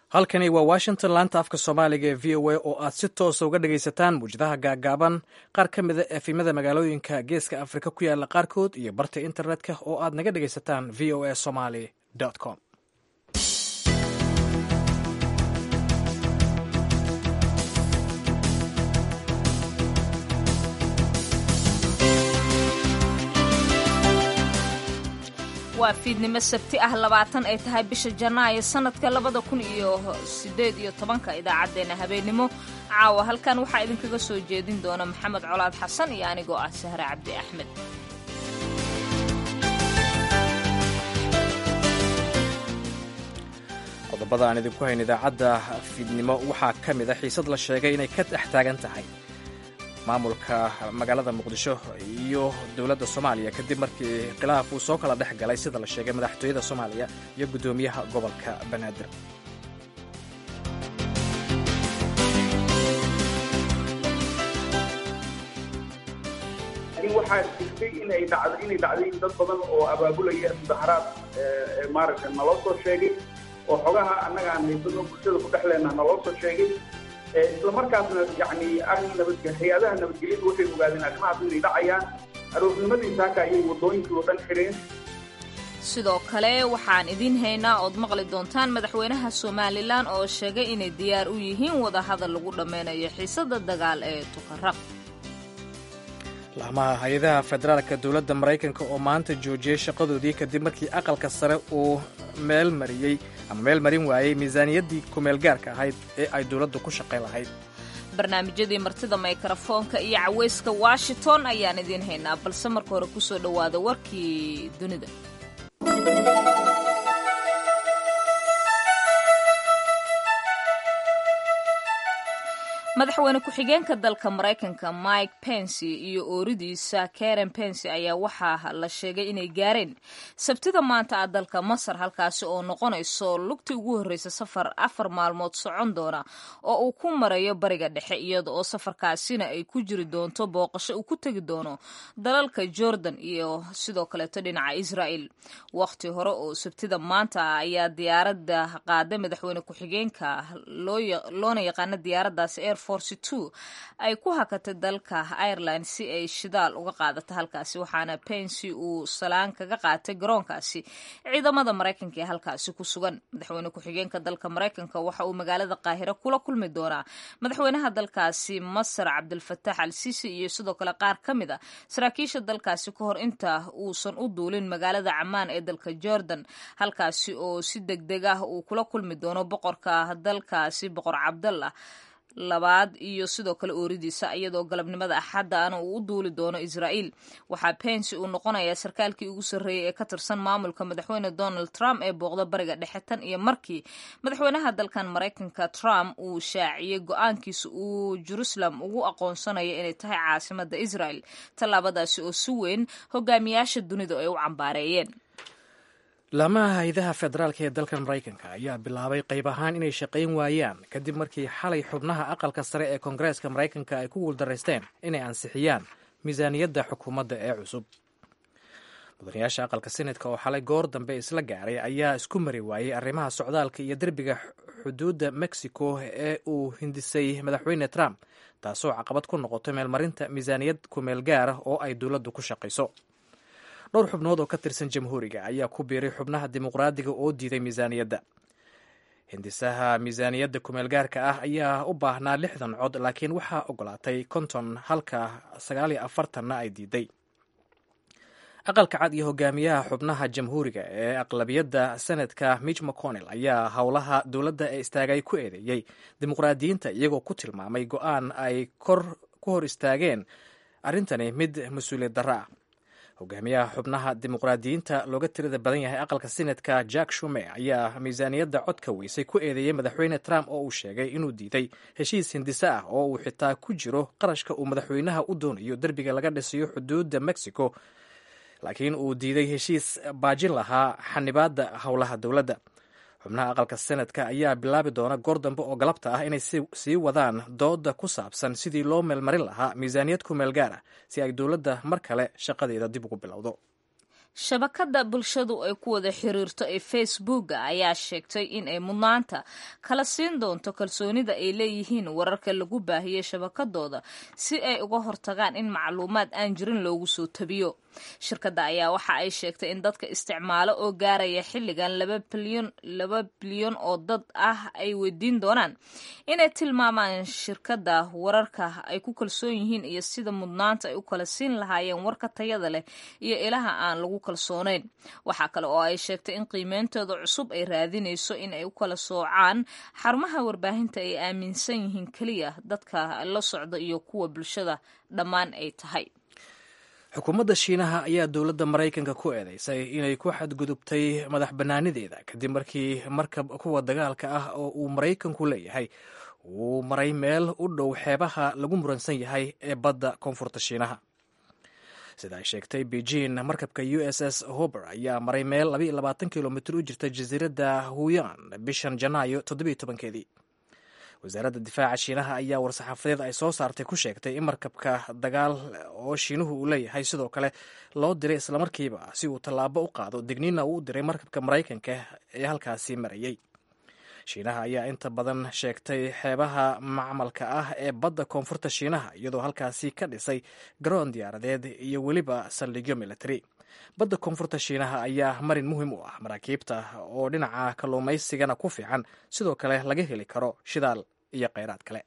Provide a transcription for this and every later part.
halkani waa washington laanta afka soomaaliga ee v o a oo aad si toosa uga dhagaysataan muwjadaha gaagaaban qaar ka mida efimada magaalooyinka geeska afrika ku yaala qaarkood iyo barta internetka oo aad naga dhagaysataan v o a somaly com waa fiidnimo sabti ah labaatan ay tahay bisha janaayo sanadka labada kun iyo sideed iyo tobanka idaacaddeenna habeennimo caawa halkan waxaa idinkaga soo jeedin doona maxamed colaad xasan iyo anigoo ah sahre cabdi axmed qodobada aan idinku hayn idaacadda fiidnimo waxaa ka mid a xiisad la sheegay inay ka dhex taagan tahay maamulka magaalada muqdisho iyo dowladda soomaaliya kadib markii khilaaf uu soo kala dhex galay sida la sheegay madaxtooyada soomaaliya iyo guddoomiyaha gobolka banaadir waxaa jirtay inay dhacdo inay dhacday dad badan oo abaabulaya mudaharaad maaragtay naloo soo sheegay oo xogaha annaga aan haysano bulshada ku dhex leenaha naloo soo sheegay isla markaasna yani arrin nabad hay-adaha nabadgelyadu waxay ogaadeen arrimahaas inay dhacayaan aroornimadii saaka ayay waddooyinkii oo dhan xidheen sidoo kale waxaan idiin haynaa ood maqli doontaan madaxweynaha somalilan oo sheegay inay diyaar u yihiin wadahadal lagu dhammeynayo xiisada dagaal ee tukaraq laamaha hay-adaha federaalka dowladda maraykanka oo maanta joojiyey shaqadoodii kadib markii aqalka sare uu meel mariyey ama meel marin waayey miisaaniyaddii kumeelgaarka ahayd ee ay dowladdu ku shaqayn lahayd barnaamijyadii martida mikrafoonka iyo caweyska washington ayaan idiin haynaa balse marka hore kusoo dhowaada warkii dunida madaxweyne ku-xigeenka dalka maraykanka mike pence iyo ooridiisa karen pence ayaa waxaa la sheegay inay gaareen sabtida maanta ah dalka masar halkaasi oo noqonayso lugtii ugu horreysa safar afar maalmood socon doona oo uu ku marayo bariga dhexe iyada oo safarkaasina ay ku jiri doonto booqasho uu ku tegi doono dalalka jordan iyo sidoo kaleeto dhinaca israel waqti hore oo sabtida maanta ah ayaa diyaarada qaada madaxweyne ku-xigeenka loona yaqaana diyaaradaasi air ay ku hakatay dalka ireland si ay shidaal uga qaadato halkaasi waxaana pensi uu salaan kaga qaatay garoonkaasi ciidamada maraykanka ee halkaasi ku sugan madaxweyne ku-xigeenka dalka maraykanka waxa uu magaalada qaahiro kula kulmi doonaa madaxweynaha dalkaasi masar cabdilfatax al sisi iyo sidoo kale qaar ka mid a saraakiisha dalkaasi ka hor inta uusan u duulin magaalada camaan ee dalka jordan halkaasi oo si deg deg ah uu kula kulmi doono boqorka dalkaasi boqor cabdallah labaad iyo sidoo kale ooridiisa iyadoo galabnimada axadda ana uu u duuli doono israa'iil waxaa pensi uu noqonayaa sarkaalkii ugu sarreeyey ee ka tirsan maamulka madaxweyne donald trump ee booqda bariga dhexe tan iyo markii madaxweynaha dalkan maraykanka trump uu shaaciyey go-aankiisa uu jerusalem ugu aqoonsanayo inay tahay caasimada israel tallaabadaasi oo si weyn hogaamiyaasha dunidu ay u cambaareeyeen laamaha hay-adaha federaalka ee dalkan maraykanka ayaa bilaabay qayb ahaan inay shaqayn waayaan kadib markii xalay xubnaha aqalka sare ee koongareeska maraykanka ay ku guuldaraysteen inay ansixiyaan miisaaniyadda xukuumadda ee cusub mudanayaasha aqalka senetka oo xalay goor dambe isla gaaray ayaa isku mari waayey arrimaha socdaalka iyo derbiga xuduudda mexico ee uu hindisay madaxweyne trump taasoo caqabad ku noqotay meelmarinta miisaaniyad kumeel gaara oo ay dowladdu ku shaqayso dhowr xubnood oo ka tirsan jamhuuriga ayaa ku biiray xubnaha dimuqraadiga oo diiday miisaaniyadda hindisaha miisaaniyadda kumeelgaarka ah ayaa u baahnaa lixdan cod laakiin waxaa ogolaatay konton halka sagaal iyo afartanna ay diiday aqalka cad iyo hogaamiyaha xubnaha jamhuuriga ee aqlabiyadda senadka mitch mcconnell ayaa howlaha dowladda ee istaagay ku eedeeyey dimuqraadiyiinta iyagoo ku tilmaamay go-aan ay kor ku hor istaageen arrintani mid mas-uuliyad darro ah hogaamiyaha xubnaha dimuqraadiyiinta looga tirada badan yahay aqalka senatka jack shume ayaa miisaaniyadda codka weysay ku eedeeyey madaxweyne trump oo uu sheegay inuu diiday heshiis hindise ah oo uu xitaa ku jiro qarashka uu madaxweynaha u doonayo derbiga laga dhisayo xuduudda mexico laakiin uu diiday heshiis baajin lahaa xanibaadda howlaha dowladda xubnaha aqalka senadka ayaa bilaabi doona goor dambe oo galabta ah inay sii wadaan dooda ku saabsan sidii loo meelmarin lahaa miisaaniyad ku meel gaar ah si ay dowladda mar kale shaqadeeda dib ugu bilowdo shabakadda bulshadu ay ku wada xiriirto ee facebooka ayaa sheegtay in ay mudnaanta kala siin doonto kalsoonida ay leeyihiin wararka lagu baahiyey shabakadooda si ay uga hortagaan in macluumaad aan jirin loogu soo tabiyo shirkadda ayaa waxa ay sheegtay in dadka isticmaalo oo gaaraya xilligan laba bilyan oo dad ah ay weydiin doonaan inay tilmaamaan shirkadda wararka ay ku kalsoon yihiin iyo sida mudnaanta ay u kala siin lahaayeen warka tayada leh iyo ilaha aan lagu kalsoonayn waxaa kale oo ay sheegtay in qiimeyntooda cusub ay raadinayso in ay u kala soocaan xarumaha warbaahinta ay aaminsan yihiin keliya dadka la socda iyo kuwa bulshada dhammaan ay tahay xukuumadda shiinaha ayaa dowladda maraykanka ku eedeysay inay ku xadgudubtay madax bannaanideeda kadib markii markab kuwa dagaalka ah oo uu maraykanku leeyahay uu maray meel u dhow xeebaha lagu muransan yahay ee badda koonfurta shiinaha sida ay sheegtay beijing markabka u s s hober ayaa maray meel kilomitr u jirta jasiiradda huyan bishan janaayo keedii wasaaradda difaaca shiinaha ayaa war-saxaafadeed ay soo saartay ku sheegtay in markabka dagaal oo shiinuhu uu leeyahay sidoo kale loo diray islamarkiiba si uu tallaabo u qaado digniinna uu u diray markabka maraykanka ee halkaasi marayay shiinaha ayaa inta badan sheegtay xeebaha macmalka ah ee badda koonfurta shiinaha iyadoo halkaasi ka dhisay garoon diyaaradeed iyo weliba saldhigyo military badda koonfurta shiinaha ayaa marin muhiim u ah maraakiibta oo dhinaca kalluumaysigana ku fiican sidoo kale laga heli karo shidaal iyo kheyraad kale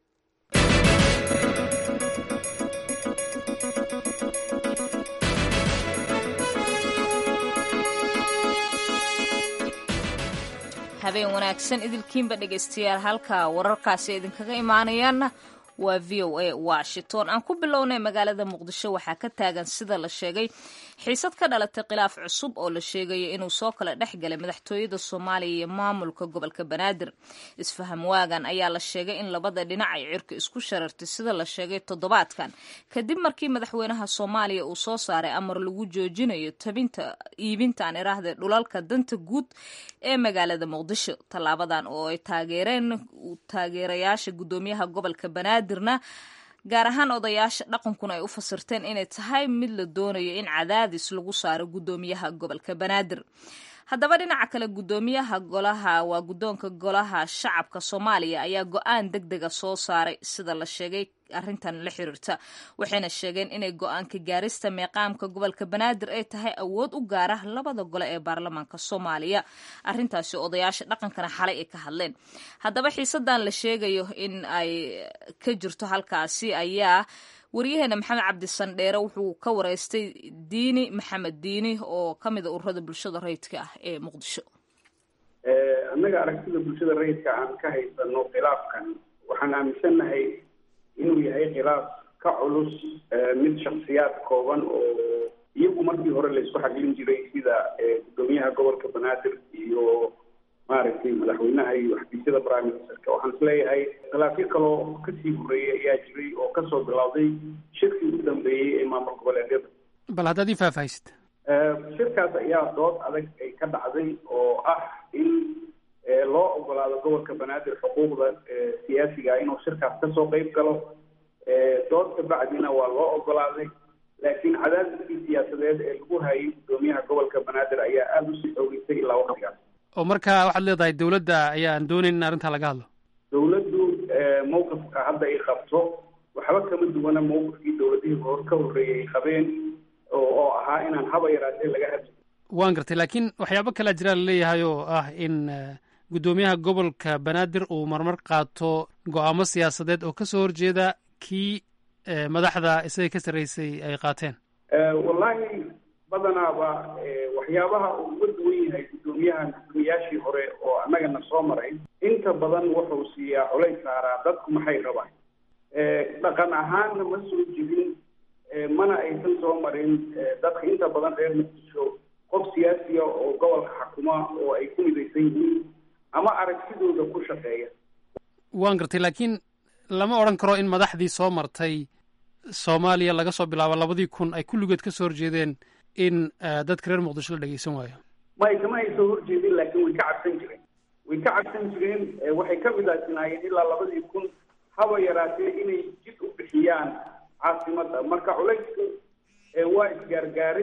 habeen wanaagsan idilkiinba dhegaystayaal halka wararkaasi idinkaga imaanayaanna waa v o a washington aan ku bilownay magaalada muqdisho waxaa ka taagan sida la sheegay xiisad ka dhalatay khilaaf cusub oo la sheegayo inuu soo kala dhex galay madaxtooyada soomaaliya iyo maamulka gobolka banaadir isfaham waagan ayaa la sheegay in labada dhinac ay cirka isku sharartay sida la sheegay toddobaadkan kadib markii madaxweynaha soomaaliya uu soo saaray amar lagu joojinayo tabinta iibintaan iraahda dhulalka danta guud ee magaalada muqdisho tallaabadan oo ay taageereen taageerayaasha guddoomiyaha gobolka banaadirna gaar ahaan odayaasha dhaqankuna ay u fasirteen inay tahay mid la doonayo in cadaadis lagu saaro guddoomiyaha gobolka banaadir haddaba dhinaca kale guddoomiyaha golaha waa guddoonka golaha shacabka soomaaliya ayaa go-aan deg dega soo saaray sida la sheegay arrintan la xiriirta waxayna sheegeen inay go-aanka gaarista meeqaamka gobolka banaadir ay tahay awood u gaara labada gole ee baarlamaanka soomaaliya arrintaasi odayaasha dhaqankana xalay ay ka hadleen haddaba xiisadan la sheegayo in ay ka jirto halkaasi ayaa waryaheena maxamed cabdisandheere wuxuu ka wareystay diini maxamed diini oo ka mida ururada bulshada rayidka ah ee muqdisho annaga aragtida bulshada rayidka aan ka haysano khilaafkan waxaan aaminsannahay inuu yahay khilaaf ka culus mid shaksiyaad kooban oo iyagu markii hore laysku xaglin jiray sida guddoomiyaha gobolka banaadir iyo maaragtay madaxweynaha iyo xafiisyada prime ministerka waxaan isleeyahay khilaafyo kaloo kasii horeeyay ayaa jiray oo kasoo bilowday shirkii ugu dambeeyey ee maamul goboleedyada bal haddaad ii faahfaahisid shirkaas ayaa dood adag ay ka dhacday oo ah in loo ogolaado gobolka banaadir xuquuqda siyaasiga inuu shirkaas kasoo qeyb galo dood kabacdina waa loo ogolaaday laakiin cadaadiskii siyaasadeed ee lagu hayay guddoomiyaha gobolka banaadir ayaa aada usii xoogeysay ilaa waqtigaas oo marka waxaad leedahay dawladda ayaan doonayn in arrintaa laga hadlo dawladdu mawqifka hadda ay qabto waxba kama duwana mawqifkii dawladihii hor ka horreeyay ay qabeen oo ahaa inaan haba yaraatee laga hadli waan gartay laakiin waxyaabo kalea jiraa laleeyahay oo ah in guddoomiyaha gobolka banaadir uu marmar qaato go-aamo siyaasadeed oo kasoo horjeeda kii madaxda isaga ka sarreysay ay qaateen wallahi badanaaba waxyaabaha uu uga duwan yahay guddoomiyaha guddoomiyaashii hore oo annagana soo maray inta badan wuxuu siiyaa culays saaraa dadku maxay rabaan dhaqan ahaanna ma soo jirin mana aysan soo marin dadka inta badan reer muqdisho qof siyaasiya oo gobolka xakuma oo ay ku midaysan yihiin ama aragtidooda ku shaqeeya waan gartay laakiin lama odhan karo in madaxdii soo martay soomaaliya laga soo bilaabo labadii kun ay kulligood ka soo horjeedeen in dadka reer muqdisho la dhegeysan waayo may kama ay soo horjeedin laakiin way ka cabsan jireen way ka cabsan jireen waxay ka midaasinaayeen ilaa labadii kun haba yaraatee inay jid u bixiyaan caasimadda marka culaysku waa isgaargaaray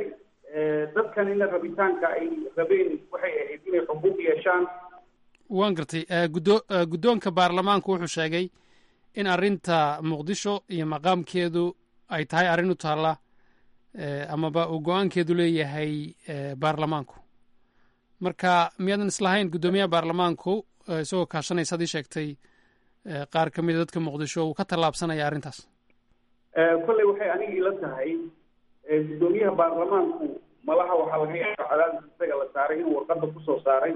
dadkanina rabitaanka ay rabeen waxay ahayd inay xuquuq yeeshaan waan gartay gudo guddoonka baarlamaanku wuxuu sheegay in arrinta muqdisho iyo maqaamkeedu ay tahay arrin u taalla amaba uu go-aankeedu leeyahay baarlamaanku marka miyaadan islahayn guddoomiyaha baarlamaanku isagoo kaashanaysa ad ii sheegtay qaar ka mida dadka muqdisho uu ka tallaabsanaya arrintaas kolley waxay aniga ila tahay guddoomiyaha baarlamaanku malaha waxaa laga yaaba cadaadis isaga la saaray inuu warqadda kusoo saaray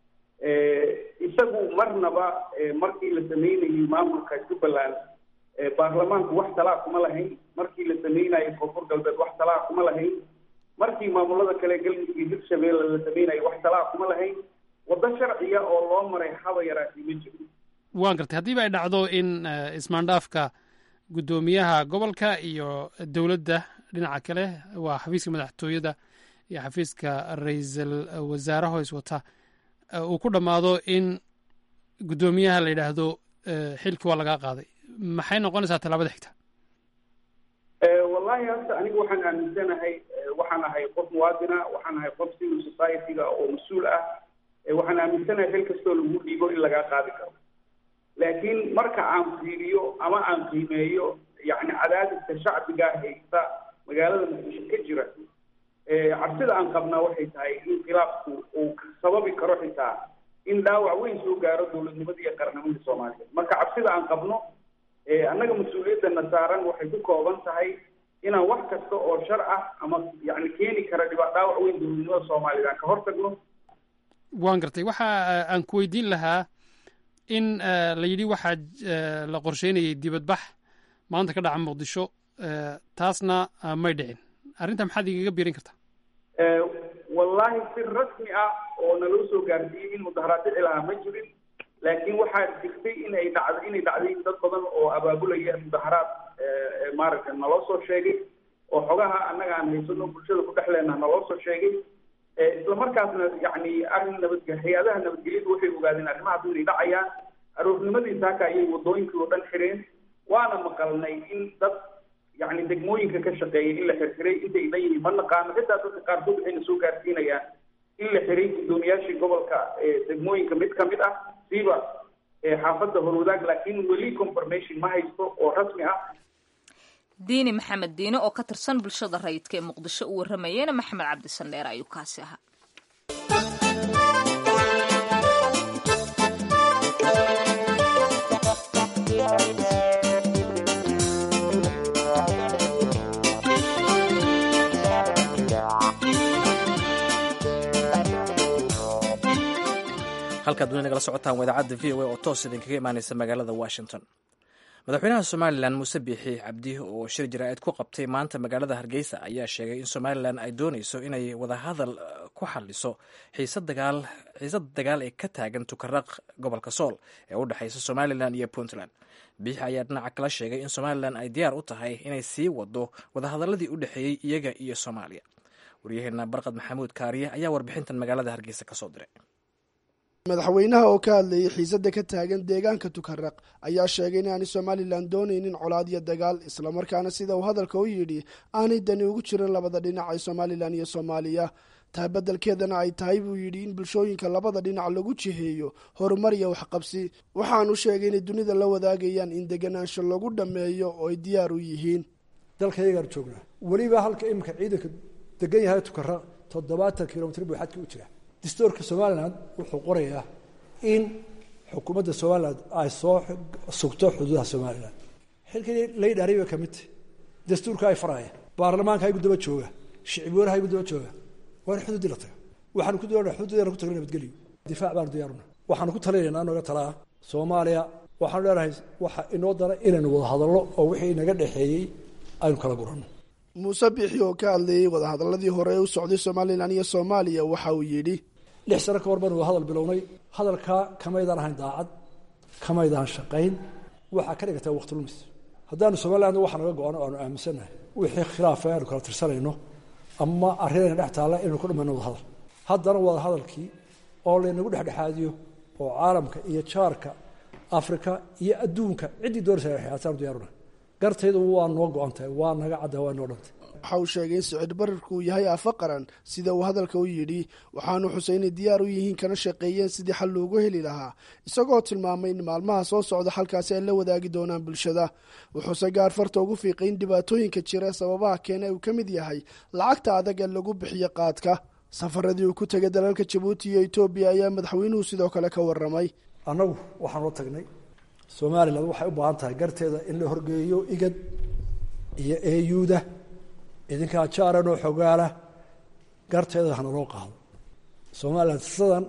isagu marnaba markii la sameynayay maamulka jubbaland baarlamaanku wax talaa kuma lahayn markii la sameynayo koonfur galbeed wax talaa kuma lahayn markii maamulada kale galmudug iyo hirshabeelle la sameynayo wax talaa kuma lahayn waddo sharciya oo loo maray haba yaraatay ma jiro waan gartay haddiiba ay dhacdo in ismaandhaafka guddoomiyaha gobolka iyo dowladda dhinaca kale waa xafiiska madaxtooyada iyo xafiiska ra-iisul wasaaraha hoys wata uu ku dhammaado in guddoomiyaha la yidhaahdo xilkii waa lagaa qaaday maxay noqonaysaa tallaabada xigta wallahi hadda anigu waxaan aaminsanahay waxaan ahay qof muwaadina waxaan ahay qof civil society-ga oo mas-uul ah waxaan aaminsanahay xil kastoo lagu dhiibo in lagaa qaadi karo laakiin marka aan fiiriyo ama aan qiimeeyo yacni cadaadiska shacbiga haysta magaalada muqdisho ka jira cabsida aan qabnaa waxay tahay in khilaafku uu sababi karo xitaa in dhaawac weyn soo gaaro dowladnimada iyo qarnimada soomaaliyeed marka cabsida aan qabno annaga mas-uuliyadana saaran waxay ku kooban tahay inaan wax kasta oo shar ah ama yani keeni kara dhiba dhaawac weyn dowladnimada soomaaliyeed aan ka hortagno waan gartay waxa aan ku weydiin lahaa in la yidhi waxaa la qorsheynayay dibadbax maanta ka dhaca muqdisho taasna may dhicin arrinta maxaad igaga biirin kartaa wallahi si rasmi ah oo naloo soo gaarsiiyey in mudaharaad dhici lahaa ma jirin laakiin waxaa jirtay in ay dhacdo inay dhacday dad badan oo abaabulaya mudaharaad maaragtay naloo soo sheegay oo xogaha annaga aan haysano bulshada ku dhex leenaha naloo soo sheegay isla markaasna yacni arrin nabadge hay-adaha nabadgelyadu waxay ogaadeen arrimahaas inay dhacayaan aroornimadii saaka ayay waddooyinkii oo dhan xireen waana maqalnay in dad yacni degmooyinka ka shaqeeyay in la xirxiray intay dhan yihiin ma naqaano xitaa dadka qaarkood waxayna soo gaarsiinayaan in la xiray guddoomiyaashii gobolka degmooyinka mid ka mid ah siiba xaafadda horwadaag laakiin weli confirmation ma haysto oo rasmi ah diini maxamed diine oo ka tirsan bulshada rayidka ee muqdisho u warramayena maxamed cabdisandheer ayuu kaasi ahaa halkaad weli nagala socotaan waa idaacadda v o a oo toos idinkaga imaaneysa magaalada washington madaxweynaha somalilan muuse biixi cabdi oo shir jaraa'id ku qabtay maanta magaalada hargeysa ayaa sheegay in somalilan ay dooneyso inay wadahadal ku xaliso xiisad dagaal ee ka taagan tukaraq gobolka sool ee u dhexeysa somalilan iyo puntland biixi ayaa dhinaca kala sheegay in somalilan ay diyaar u tahay inay sii wado wadahadaladii u dhexeeyey iyaga iyo soomaaliya waryaheena barqad maxamuud kaariye ayaa warbixintan magaalada hargeysa kasoo diray madaxweynaha oo ka hadlayay xiisadda ka taagan deegaanka tukaraq ayaa sheegay inaanay somalilan doonaynin colaad iyo dagaal islamarkaana sida uu hadalka u yidhi aanay dani ugu jirin labada dhinac ee somalilan iyo soomaaliya taa beddelkeedana ay tahay buu yidhi in bulshooyinka labada dhinac lagu jiheeyo horumar iyo waxqabsi waxaanu sheegay inay dunida la wadaagayaan in deganaansho lagu dhammeeyo oo ay diyaar u yihiin dalkayagaan joognaa weliba halka iminka ciidanka degan yahay tukaraq toddobaatan kilomitr buu xadka u jira dastuurka somalilan wuxuu qorayaa in xukuumadda somalilan ay soo sugto xuduudaha somalilan xilkii laydhaariy bay ka mid tahy dastuurka ay faraya baarlamaanka ay guddaba jooga shicib weynaha ay guddaba jooga waa in xuduuddii la taga waxaanu ku doonaa xuduudeena ku tagna nabadgelyo difaac baanu diyaaruna waxaanu ku talinaynaa nooga talaa soomaaliya waxaanu leenahay waxa inoo dara inaynu wada hadallo oo wixii inaga dhexeeyey aynu kala guranno muuse biixi oo ka hadlayey wadahadaladii hore ee u socday somalilan iyo soomaaliya waxa uu yidhi lix sano ka hor baynu wada hadal bilownay hadalkaa kamaydaan ahayn daacad kamaydaan shaqayn waxaa ka dhigatay waqti lumis haddaanu somaliland waxa naga go-ano aanu aaminsannahay wixii khilaafa aanu kala tirsanayno ama arrinayna dhex taalla inaynu ku dhamayno wada hadal haddana wada hadalkii oo laynagu dhexdhexaadiyo oo caalamka iyo jaarka afrika iyo adduunka ciddii doonaysa xiyaataan diyaaruna gartaydu waa noo go-an tahay waa naga cadda waa noo dhantay waxa uu sheegay in sicir bararku uu yahay afa qaran sida uu hadalka u yidhi waxaanu xusay inay diyaar u yihiin kana shaqeeyeen sidii xal loogu heli lahaa isagoo tilmaamay in maalmaha soo socda halkaasi ay la wadaagi doonaan bulshada wuxuuse gaar farta ugu fiiqay in dhibaatooyinka jira sababaha keena uu ka mid yahay lacagta adag ee lagu bixiyo qaadka safaradii uu ku tegay dalalka jabuuti iyo etoobiya ayaa madaxweynuhu sidoo kale ka waramay annagu waxaan la tagnay somalilan waxay u baahan tahay garteeda in la horgeeyo igad iyo eyuuda idinkaa jaaran oo xogaala garteeda hana loo qaado somalilan sidan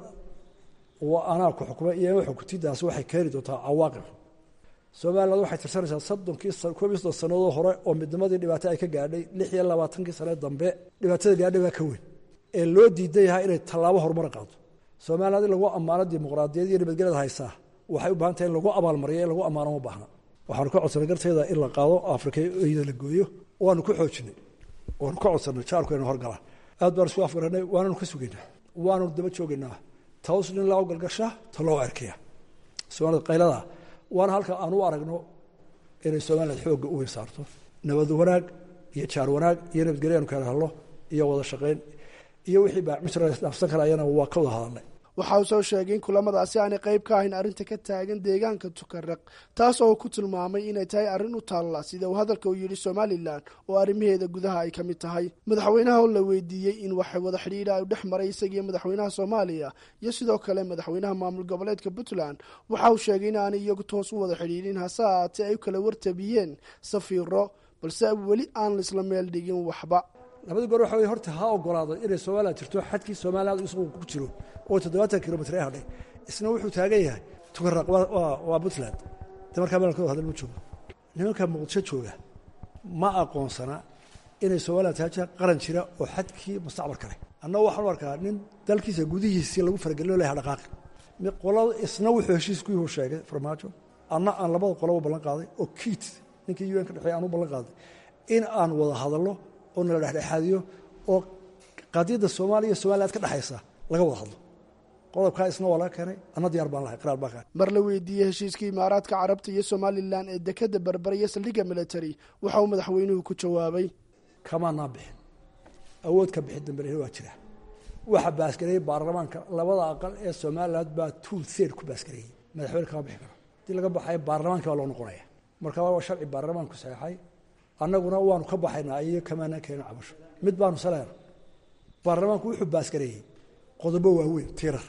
waa anaa ku xukmay iyo xukutidaasi waxay keeni doontaa cawaaqib somaliland waxay tirsanaysaa soddonkii koob iyo soddon sanadoo hore oo midnimadii dhibaato ay ka gaadhay lix iyo labaatankii sane dambe dhibaatada gaadhay baa ka weyn ee loo diidan yahay inay tallaabo horumar qaado somaliland in lagu ammaano dimuqraadiyad iyo nabadgelyada haysaa waxay u bahan tahay in lagu abaalmariyo in lagu ammaano ma baahna waxaanu ka codsanay garteeda in la qaado afrika iyada la gooyo waanu ku xoojinay waanu ka codsanay jaarku ina horgalaan aad baan isku afgaranay waananu ka sugaynaa waanu daba joogaynaa taws nin loo galgasha ta loo erkaya soomaalida qaylada waana halka aan u aragno inay somaliland xoogga u weynsaarto nabad wanaag iyo jaar wanaag iyo nabadgelyo anu kala hadlo iyo wada shaqayn iyo wixii baa misra dhaafsan karayana waa ka wada hadalnay waxa uu soo sheegay in kulamadaasi aanay qayb ka ahayn arrinta ka taagan deegaanka tukaraq taas oo ku tilmaamay inay tahay arrin u taalla sida uu hadalka u yidhi somalilan oo arrimaheeda gudaha ay ka mid tahay madaxweynaha oo la weydiiyey in wax wada xidhiidha u dhex maray isagiiyo madaxweynaha soomaaliya iyo sidoo kale madaxweynaha maamul goboleedka puntland waxa uu sheegay in aanay iyagu toos u wada xidhiidhin hase ahaatee ay u kala wartabiyeen safiiro balse weli aan laisla meel dhigin waxba labadii goor waxa wey horta ha ogolaado inay somalilan jirto xadkii somaliland isagu ku jiro oo toddobaatan kilomitr ee hadhay isna wuxuu taagan yahay tukaraq waa puntland de markaa meelkooda hadal ma joogo nimanka muqdisho jooga ma aqoonsana inay somaliland tahay qaran jira oo xadkii mustacmalka leh annagu waxaan u arkaa nin dalkiisa gudihiisii lagu faragelino laha dhaqaaqi qolada isna wuxuu heshiiskuihu sheegay farmaajo anna aan labada qoloba ballan qaaday oo kiit ninkii un ka dhexeey aan u ballan qaaday in aan wada hadallo oo nala dhexdhexaadiyo oo qadiyadda soomaaliya iyo somaliland ka dhexaysa laga wada hadlo qodobkaa isna waa laga keenay anna diyaar baan lahay qiraar baan keenay mar la weydiiyey heshiiskii imaaraadka carabta iyo somalilan ee dekadda berbera iyo saldhigga military waxa uu madaxweynuhu ku jawaabay kamaanaa bixin awood ka bixin dambena waa jira waxa baasgareeyey baarlamaanka labada aqal ee somaliland baa two third ku baasgareeyey madaxweyne kama bixi karo haddii laga baxayo baarlamaanka baa loo noqonaya marka waa sharci baarlamaanku saxeexay annaguna waanu ka baxaynaa iyo kamaana keena cabasho mid baanu saleer baarlamaanku wuxuu baasgareeyey qodobo waaweyn tiirar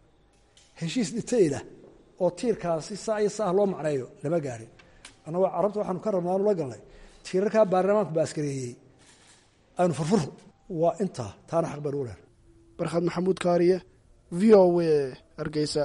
heshiis dhitayla oo tiirkaasi saa iyo saah loo macneeyo lama gaarin annagoo carabta waxaanu ka rabnaa aanu la galnay tiirarkaa baarlamaanku baaskareeyey aynu furfur waa intaa taana xaq baan u leer barkhad maxamuud kaariye v o w hargeysa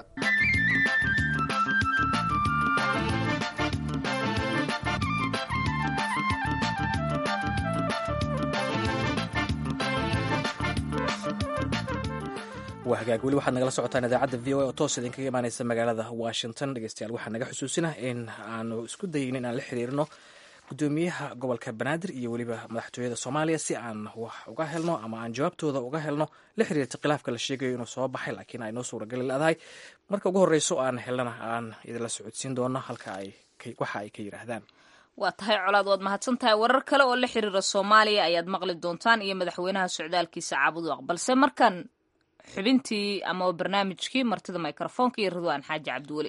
waa hagaag weli waxaad nagala socotaan idaacadda v o a oo toos idinkaga imaaneysa magaalada washington dhegeystayaal waxaa naga xusuusina in aanu isku dayin in aan la xiriirno gudoomiyaha gobolka banaadir iyo weliba madaxtooyada soomaaliya si aan wax uga helno ama aan jawaabtooda uga helno la xiriirta khilaafka la sheegayo inuu soo baxay laakiin ay noo suuragali leedahay marka ugu horreyso aan helana aan idinla socodsiin doono halka ay waxa ay ka yidhaahdaan waa tahay colaad waad mahadsan tahay warar kale oo la xiriira soomaaliya ayaad maqli doontaan iyo madaxweynaha socdaalkiisa caabuduaq balse markan xubintii ama barnaamijkii martida mikrofoonka iyo ridwaan xaaji cabdiweli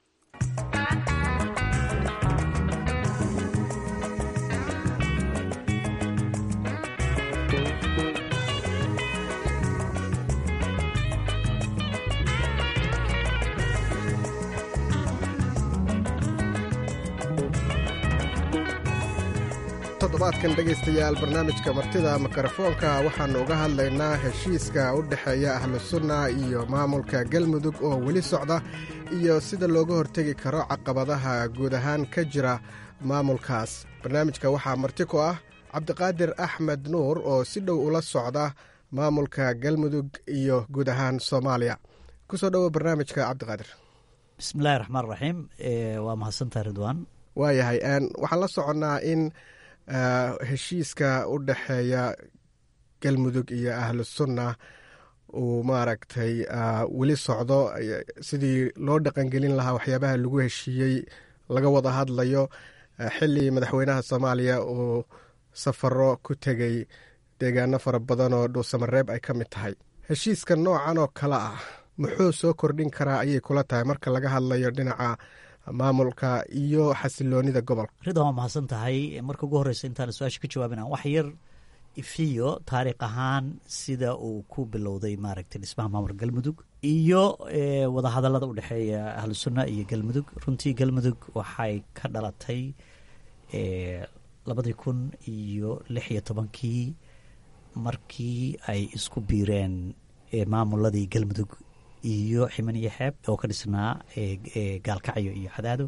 toddobaadkan dhegaystayaal barnaamijka martida mikrofoonka waxaannu uga hadlaynaa heshiiska u dhexeeya ahlu sunna iyo maamulka galmudug oo weli socda iyo sida looga hortegi karo caqabadaha guud ahaan ka jira maamulkaas barnaamijka waxaa marti ku ah cabdiqaadir axmed nuur oo si dhow ula socda maamulka galmudug iyo guud ahaan soomaaliya kusoo dhowo barnaamijka cabdiqaadir bismillahi raxmaan raxiim waa mahadsantaha ridwaan waayahay waxaan la soconnaa in heshiiska u dhexeeya galmudug iyo ahlu sunna uu maaragtay weli socdo sidii loo dhaqangelin lahaa waxyaabaha lagu heshiiyey laga wada hadlayo xili madaxweynaha soomaaliya uu safaro ku tegay deegaano fara badan oo dhuusamareeb ay ka mid tahay heshiiska noocan oo kale ah muxuu soo kordhin karaa ayay kula tahay marka laga hadlayo dhinaca maamulka iyo xasiloonida gobolka ridwan waa mahadsan tahay marka ugu horeysa intaan su-aasha ka jawaabina wax yar ifiyo taariikh ahaan sida uu ku bilowday maaragtay dhismaha maamulka galmudug iyo wadahadalada u dhexeeya ahlu sunna iyo galmudug runtii galmudug waxay ka dhalatay labadii kun iyo lix iyo tobankii markii ay isku biireen maamuladii galmudug iyo ximan iyo xeeb oo ka dhisnaa gaalkacyo iyo cadaado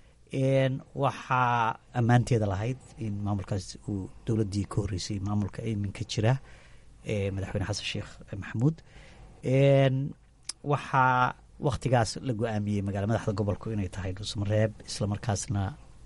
waxaa ammaanteeda lahayd in maamulkaas uu dowladdii ka horreysay maamulka iminka jira madaxweyne xasan sheekh maxamuud waxaa wakhtigaas la go-aamiyey magaala madaxda gobolku inay tahay dhuusamareeb islamarkaasna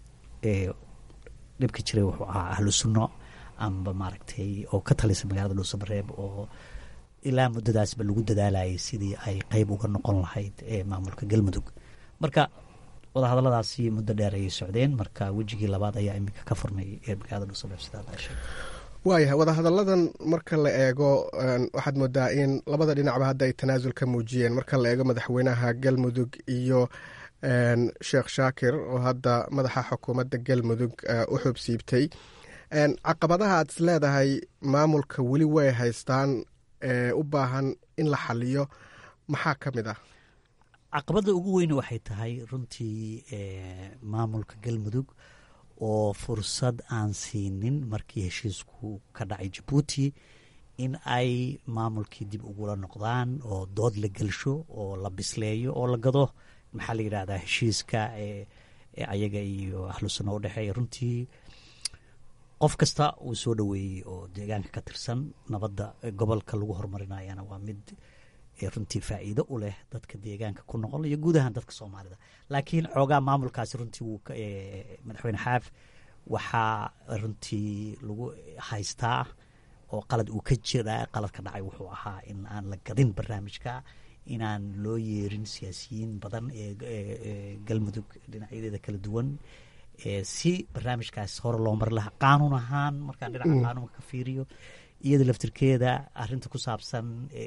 dhibka jiray wuxuu ahaa ahlu sunno amba maaragtay oo ka talisa magaalada dhuusamareeb oo ilaa muddadaasba lagu dadaalayay sidii ay qeyb uga noqon lahayd maamulka galmudug marka wadahadaladaasi muddo dheer ayay socdeen marka wejigii labaad ayaa iminka ka furmay magaalada dhuusamareeb sidaa sheegay waayahay wadahadalladan marka la eego waxaad moodaa in labada dhinacba hadda ay tanaasul ka muujiyeen marka la eego madaxweynaha galmudug iyo sheekh shaakir oo hadda madaxa xukuumadda galmudug u xubsiibtay caqabadaha aad is leedahay maamulka weli way haystaan ee u baahan in la xaliyo maxaa ka mid ah caqabadda ugu weyne waxay tahay runtii maamulka galmudug oo fursad aan siinin markii heshiisku ka dhacay jabuuti in ay maamulkii dib ugula noqdaan oo dood la gelsho oo la bisleeyo oo la gado maxaa la yidhahdaa heshiiska ayaga iyo ahlu sunna u dhexeeya runtii qof kasta uu soo dhoweeyey oo deegaanka ka tirsan nabadda gobolka lagu horumarinayana waa mid runtii faa'iido u leh dadka deegaanka ku noqon iyo guud ahaan dadka soomaalida laakiin xoogaa maamulkaasi runtii wuu madaxweyne xaaf waxaa runtii lagu haystaa oo qalad uu ka jira qaladka dhacay wuxuu ahaa in aan la gadin barnaamijka inaan loo yeerin siyaasiyiin badan ee galmudug dhinacyadeeda kala duwan si barnaamijkaas hore loo mari lahaa qaanuun ahaan markaan dhinaca qaanuunka ka fiiriyo iyada laftirkeeda arinta ku saabsan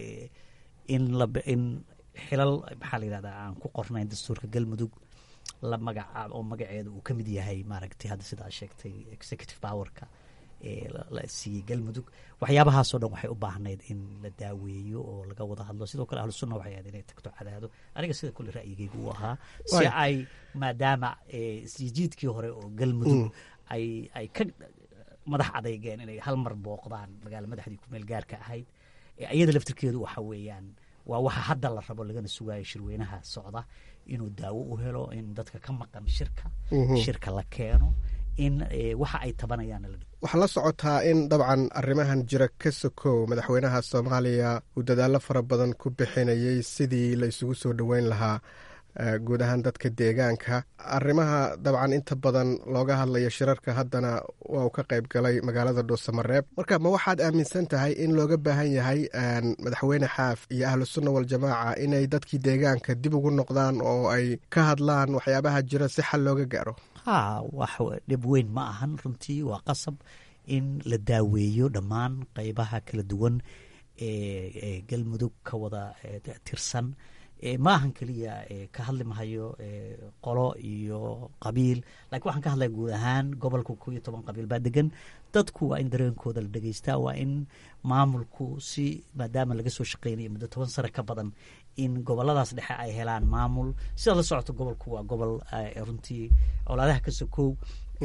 in in xilal maxaa la yidhahdaa aan ku qornayn dastuurka galmudug la magacaab oo magaceeda uu ka mid yahay maaragtay hadda sidaa sheegtay executive powerka la siiyey galmudug waxyaabahaasoo dhan waxay u baahnayd in la daaweeyo oo laga wada hadlo sidoo kale ahlu sunna waxay ahayd inay tagto cadaado aniga sida kule ra'yigaygu uu ahaa si ay maadaama isjiidkii hore oo galmudug ay ay ka madax adeygeen inay hal mar booqdaan magaala madaxdii kumeel gaarka ahayd iyada laftirkeedu waxa weeyaan waa waxa hadda la rabo lagana sugayo shirweynaha socda inuu daawo u helo in dadka ka maqan shirka shirka la keeno in waxa ay tabanayaan waxaa la socotaa in dabcan arrimahan jira ka sokow madaxweynaha soomaaliya uu dadaallo fara badan ku bixinayay sidii la isugu soo dhoweyn lahaa guud ahaan dadka deegaanka arrimaha dabcan inta badan looga hadlayo shirarka haddana waa uu ka qayb galay magaalada dhuusamareeb marka ma waxaad aaminsan tahay in looga baahan yahay madaxweyne xaaf iyo ahlu sunna waljamaaca inay dadkii deegaanka dib ugu noqdaan oo ay ka hadlaan waxyaabaha jira si xal looga gaaro ha wax dhib weyn ma ahan runtii waa qasab in la daaweeyo dhammaan qeybaha kala duwan ee galmudug ka wada tirsan ma ahan keliya ka hadli mahayo qolo iyo qabiil lakiin waxaan ka hadlaya guud ahaan gobolka ko iyo toban qabiil baa degan dadku waa in dareenkooda la dhegeystaa waa in maamulku si maadaama laga soo shaqeynayo muddo toban sano ka badan in goboladaas dhexe ay helaan maamul sidaad la socoto gobolku waa gobol runtii colaadaha ka sokow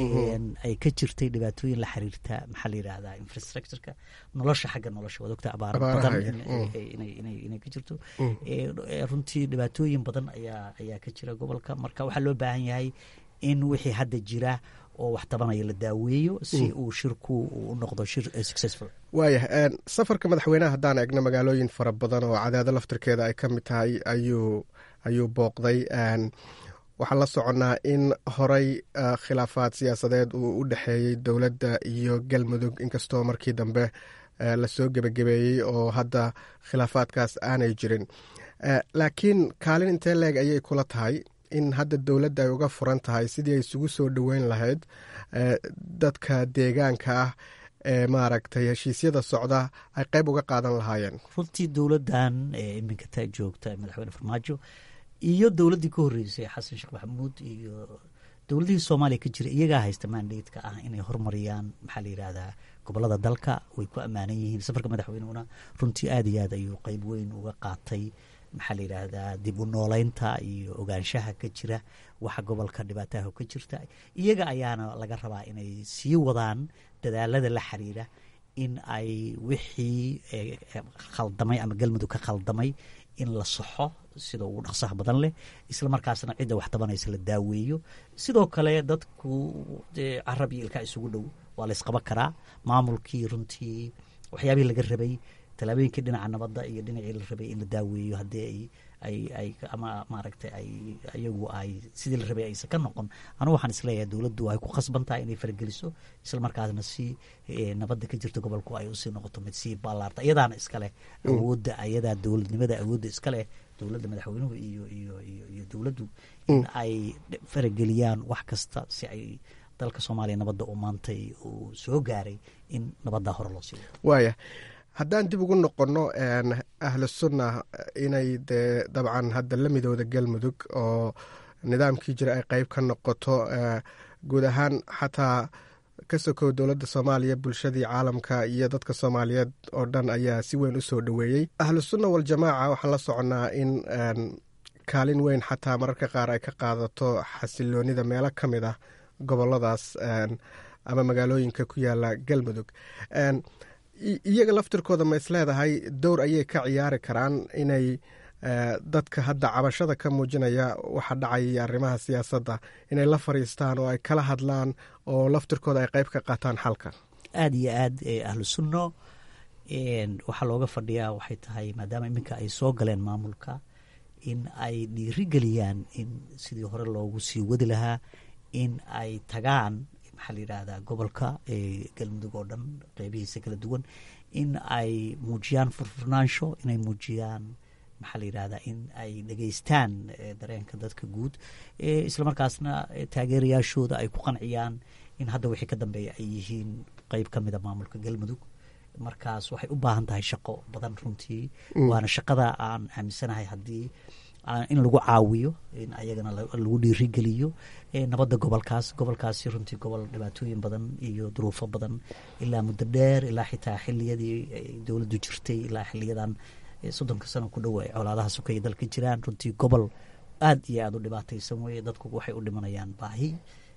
ay ka jirtay dhibaatooyin la xiriirta maxaa la yidhahdaa infrastructureka nolosha xagga nolosha waad ogta abaaro badan inay ka jirto runtii dhibaatooyin badan ayaa ayaa ka jira gobolka marka waxaa loo baahan yahay in wixii hadda jira oo wax tabanaya la daaweeyo si uu shirku u noqdo shir successful waayah safarka madaxweyneha haddaan eegno magaalooyin fara badan oo cadaado laftirkeeda ay ka mid tahay ayuu ayuu booqday waxaan la soconnaa in horey khilaafaad siyaasadeed uu u dhexeeyey dowladda iyo galmudug inkastoo markii dambe lasoo gebagabeeyey oo hadda khilaafaadkaas aanay jirin laakiin kaalin intee leeg ayay kula tahay in hadda dowladda ay uga furan tahay sidii ay isugu soo dhoweyn lahayd dadka deegaanka ah ee maaragtay heshiisyada socda ay qayb uga qaadan lahaayeen runtii dowladdan iminka taa joogta madaxweyne farmaajo iyo dowladdii ka horreysay xasan sheekh maxamuud iyo dowladihii soomaaliya ka jira iyagaa haysta mandatka ah inay horumariyaan maxaa la yidhahdaa gobolada dalka way ku ammaanan yihiin safarka madaxweynehuna runtii aad iyo aad ayuu qeyb weyn uga qaatay maxaa la yidhaahdaa dib u nooleynta iyo ogaanshaha ka jira waxa gobolka dhibaataha ka jirta iyaga ayaana laga rabaa inay sii wadaan dadaalada la xiriira in ay wixii khaldamay ama galmudug ka khaldamay in la saxo sida ugu dhaqsaha badan leh isla markaasna cidda wax tabanaysa la daaweeyo sidoo kale dadku carab iyo ilkaa isugu dhow waa la ysqaban karaa maamulkii runtii waxyaabihii laga rabay tallaabooyinkii dhinaca nabadda iyo dhinacii la rabay in la daaweeyo haddii ay ay ama maaragtay ay iyagu ay sidii la rabay aysan ka noqon anugu waxaan isleeyahay dowladdu ay ku khasban tahay inay farageliso isla markaasna si nabadda ka jirta gobolku ay usii noqoto mid sii ballaarta iyadaana iskaleh awoodda ayadaa dowladnimada awoodda iskaleh dowladda madaxweynuhu iyo iyo iyo iyo dowladdu in ay farageliyaan wax kasta si ay dalka soomaaliya nabadda uu maantay uu soo gaaray in nabaddaa hore loo sii wado waaya haddaan dib ugu noqonno ahlu sunna inay dee dabcan hadda la midooda galmudug oo nidaamkii jira ay qeyb ka noqoto guud ahaan xataa ka sokow dowladda soomaaliya bulshadii caalamka iyo dadka soomaaliyeed oo dhan ayaa si weyn u soo dhoweeyey ahlu sunna waljamaaca waxaan la soconnaa in kaalin weyn xataa mararka qaar ay ka qaadato xasiloonida meelo ka mid ah goboladaas ama magaalooyinka ku yaala galmudug iyaga laftirkooda ma is leedahay dowr ayay ka ciyaari karaan inay dadka hadda cabashada ka muujinaya waxa dhacaya iyo arrimaha siyaasadda inay la fariistaan oo ay kala hadlaan oo laftirkooda ay qeyb ka qaataan xalka aada iyo aad ahlu sunno waxaa looga fadhiyaa waxay tahay maadaama iminka ay soo galeen maamulka in ay dhiirigeliyaan in sidii hore loogu sii wadi lahaa in ay tagaan maxaa la yidhaahdaa gobolka galmudug oo dhan qeybihiisa kala duwan in ay muujiyaan furfurnaansho inay muujiyaan maxaa la yidhahdaa in ay dhegeystaan dareenka dadka guud islamarkaasna taageerayaashooda ay ku qanciyaan in hadda wixii ka dambeeya ay yihiin qeyb ka mida maamulka galmudug markaas waxay u baahan tahay shaqo badan runtii waana shaqada aan aaminsanahay haddii in lagu caawiyo in ayagana lagu dhiirigeliyo nabadda gobolkaas gobolkaasi runtii gobol dhibaatooyin badan iyo duruufo badan ilaa muddo dheer ilaa xitaa xiliyadii dowladdu jirtay ilaa xiliyadan soddonka sano ku dhow ay colaadaha sukaya dalka jiraan runtii gobol aad iyo aada u dhibaataysan weye dadku waxay u dhimanayaan baahi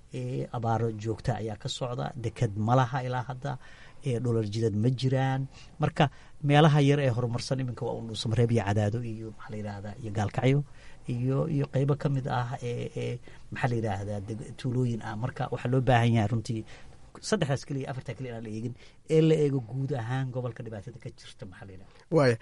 abaaro joogta ayaa ka socda deked malaha ilaa hadda dholar jidad ma jiraan marka meelaha yar ee horumarsan iminka waa undhuusamareeb iyo cadaado iyo maxaa la yidhaahdaa iyo gaalkacyo iyo iyo qeybo ka mid ah ee maxaa la yidhaahdaa tuulooyin ah marka waxaa loo baahan yahay runtii saddexdaas keliya afartaa keliya inaan la eegin ee la eego guud ahaan gobolka dhibaatada ka jirta maxaa la yidhahda waaya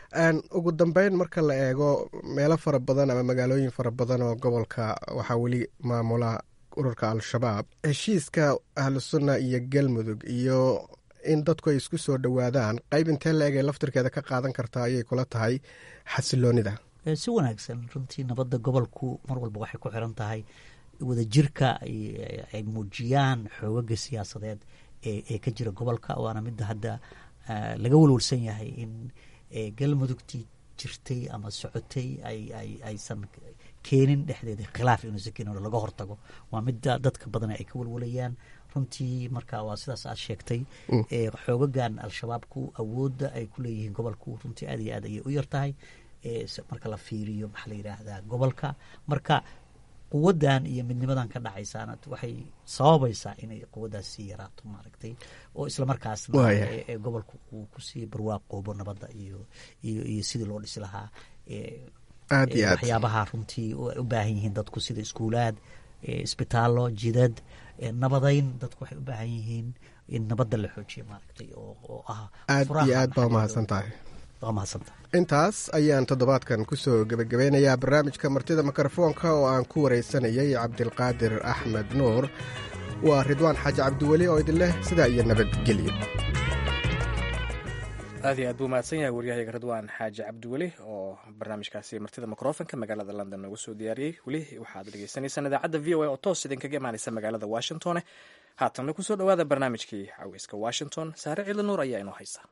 ugu dambeyn marka la eego meelo fara badan ama magaalooyin fara badan oo gobolka waxaa weli maamula ururka al-shabaab heshiiska ahlu sunna iyo galmudug iyo in dadku ay isku soo dhowaadaan qeyb intee la egay laftirkeeda ka qaadan kartaa ayay kula tahay xasiloonida si wanaagsan runtii nabadda gobolku mar walba waxay ku xiran tahay wadajirka ay muujiyaan xoogaga siyaasadeed ee ka jira gobolka waana midda hadda laga walwalsan yahay in galmudugtii jirtay ama socotay aysan keenin dhexdeeda khilaaf inuusan keenin laga hortago waa midda dadka badan ay ka walwalayaan runtii marka waa sidaas aad sheegtay xoogagan al-shabaabku awoodda ay ku leeyihiin gobolku runtii aad iyo aad ayay u yartahay marka la fiiriyo maxaa la yidhaahdaa gobolka marka quwaddan iyo midnimadan ka dhacaysaana waxay sababaysaa inay quwaddaas sii yaraato maaragtay oo islamarkaasna gobolku uu kusii barwaaqoobo nabadda iyo iyo iyo sidii loo dhisi lahaa aad iyo aad waxyaabaha runtii ay u baahan yihiin dadku sida iskuulaad isbitaallo jidad nabadayn dadku waxay u baahan yihiin in nabadda la xoojiyo maaragtay oo ah aad iyo aad baa umahadsan tahay waa mahadsantahay intaas ayaan toddobaadkan kusoo gebagabeynayaa barnaamijka martida mikrofoonka oo aan ku waraysanayay cabdilqaadir axmed nuur waa ridwaan xaaji cabdiweli oo idin leh sidaa iyo nabadgelyo aad iyo aad buu mahadsan yahay waryahayaga radwaan xaaji cabdiweli oo barnaamijkaasi martida mikrofonka magaalada london noogu soo diyaariyey weli waxaad dhegeysanaysaan idaacadda v o a oo toos idinkaga imaaneysa magaalada washingtone haatanna kusoo dhowaada barnaamijkii caweyska washington saare ciidla nuur ayaa inoo haysa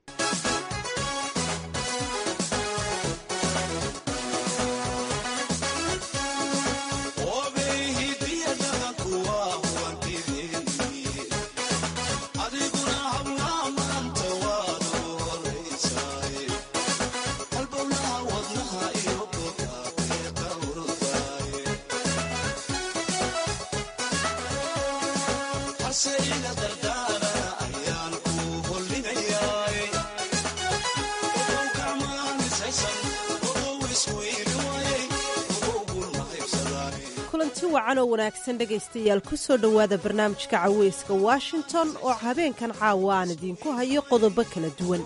kulanti wacan oo wanaagsan dhegaystayaal ku soo dhowaada barnaamijka caweyska washington oo habeenkan caawa aan idiinku hayo qodobo kala duwan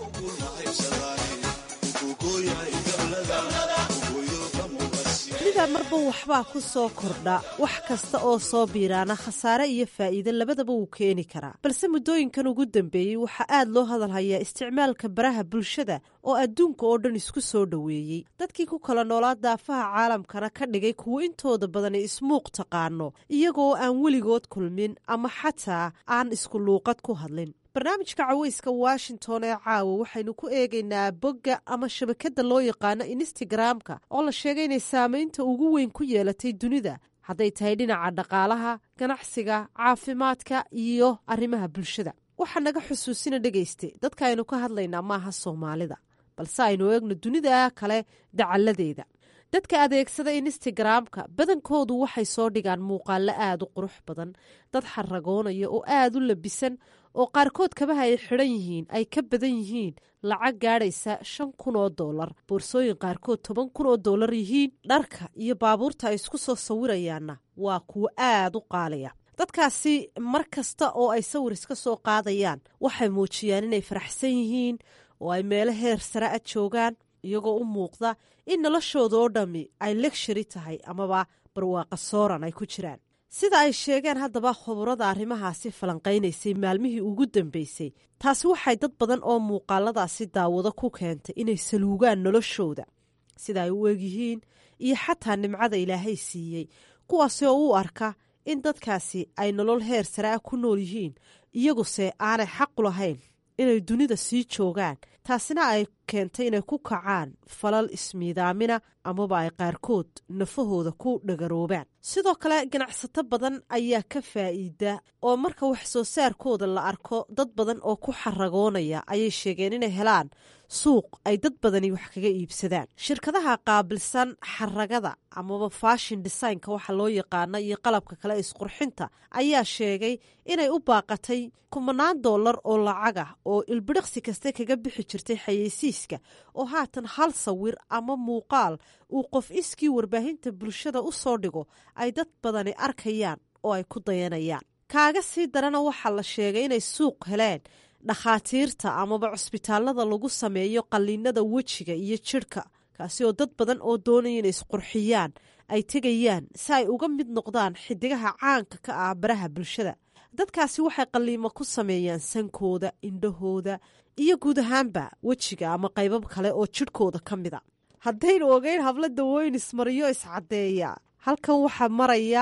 dunida marba waxbaa ku soo kordha wax kasta oo soo biiraana khasaare iyo faa'iide labadaba wuu keeni karaa balse muddooyinkan ugu dambeeyey waxaa aad loo hadalhayaa isticmaalka baraha bulshada oo adduunka oo dhan isku soo dhoweeyey dadkii ku kala noolaa daafaha caalamkana ka dhigay kuwo intooda badani ismuuq taqaano iyagoo aan weligood kulmin ama xataa aan isku luuqad ku hadlin barnaamijka caweyska washington ee caawa waxaynu ku eegaynaa bogga ama shabakadda loo yaqaano instagram-ka oo la sheegay inay saameynta ugu weyn ku yeelatay dunida hadday tahay dhinaca dhaqaalaha ganacsiga caafimaadka iyo arrimaha bulshada waxaa naga xusuusina dhegayste dadka aynu ka hadlaynaa maaha soomaalida balse aynu eegno dunida kale dacalladeeda dadka adeegsada instagram-ka badankoodu waxay soo dhigaan muuqaalo aada u qurux badan dad xaragoonaya oo aada u labisan oo qaarkood kabaha ay xidhan yihiin ay ka badan yihiin lacag gaadhaysa shan kun oo dollar boorsooyin qaarkood toban kun oo dollar yihiin dharka iyo baabuurta ay isku soo sawirayaanna waa kuwo aada u qaalaya dadkaasi mar kasta oo ay sawir iska soo qaadayaan waxay muujiyaan inay faraxsan yihiin oo ay meelo heer sare a joogaan iyagoo u muuqda in noloshooda oo dhammi ay legshari tahay amaba barwaaqa sooran ay ku jiraan sida ay sheegeen haddaba khuburada arrimahaasi falanqaynaysay maalmihii ugu dambeysay taasi waxay dad badan oo muuqaaladaasi daawado ku keentay inay saluugaan noloshooda sida ay u egyihiin iyo xataa nimcada ilaahay siiyey kuwaasi oo u arka in dadkaasi ay nolol heer sare ah ku nool yihiin iyaguse aanay xaqu lahayn inay dunida sii joogaan taasina ay keentay inay ku kacaan falal ismiidaamina amaba ay qaarkood nafahooda ku dhagaroobaan sidoo kale ganacsato badan ayaa ka faa'iida oo marka wax soo saarkooda la arko dad badan oo ku xaragoonaya ayay sheegeen inay helaan suuq ay dad badani wax kaga iibsadaan shirkadaha qaabilsan xaragada amaba fashin designka waxa loo yaqaana iyo qalabka kale isqurxinta ayaa sheegay inay u baaqatay kumanaan dollar oo lacagah oo ilbidhiqsi kaste kaga bixi jirtay xayeysiiska oo haatan hal sawir ama muuqaal uu qof iskii warbaahinta bulshada u soo dhigo ay dad badani arkayaan oo ay ku dayanayaan kaaga sii darana waxaa la sheegay inay suuq heleen dhakhaatiirta amaba cusbitaalada lagu sameeyo qalliinada wejiga iyo jidhka kaasi oo dad badan oo doonaya inay isqurxiyaan ay tegayaan si ay uga mid noqdaan xidigaha caanka ka ah baraha bulshada dadkaasi waxay qalliimo ku sameeyaan sankooda indhahooda iyo guud ahaanba wejiga ama qaybab kale oo jidhkooda ka mida haddaynu ogeyn hablo dawooyin ismariyo iscaddeeya halkan waxaa maraya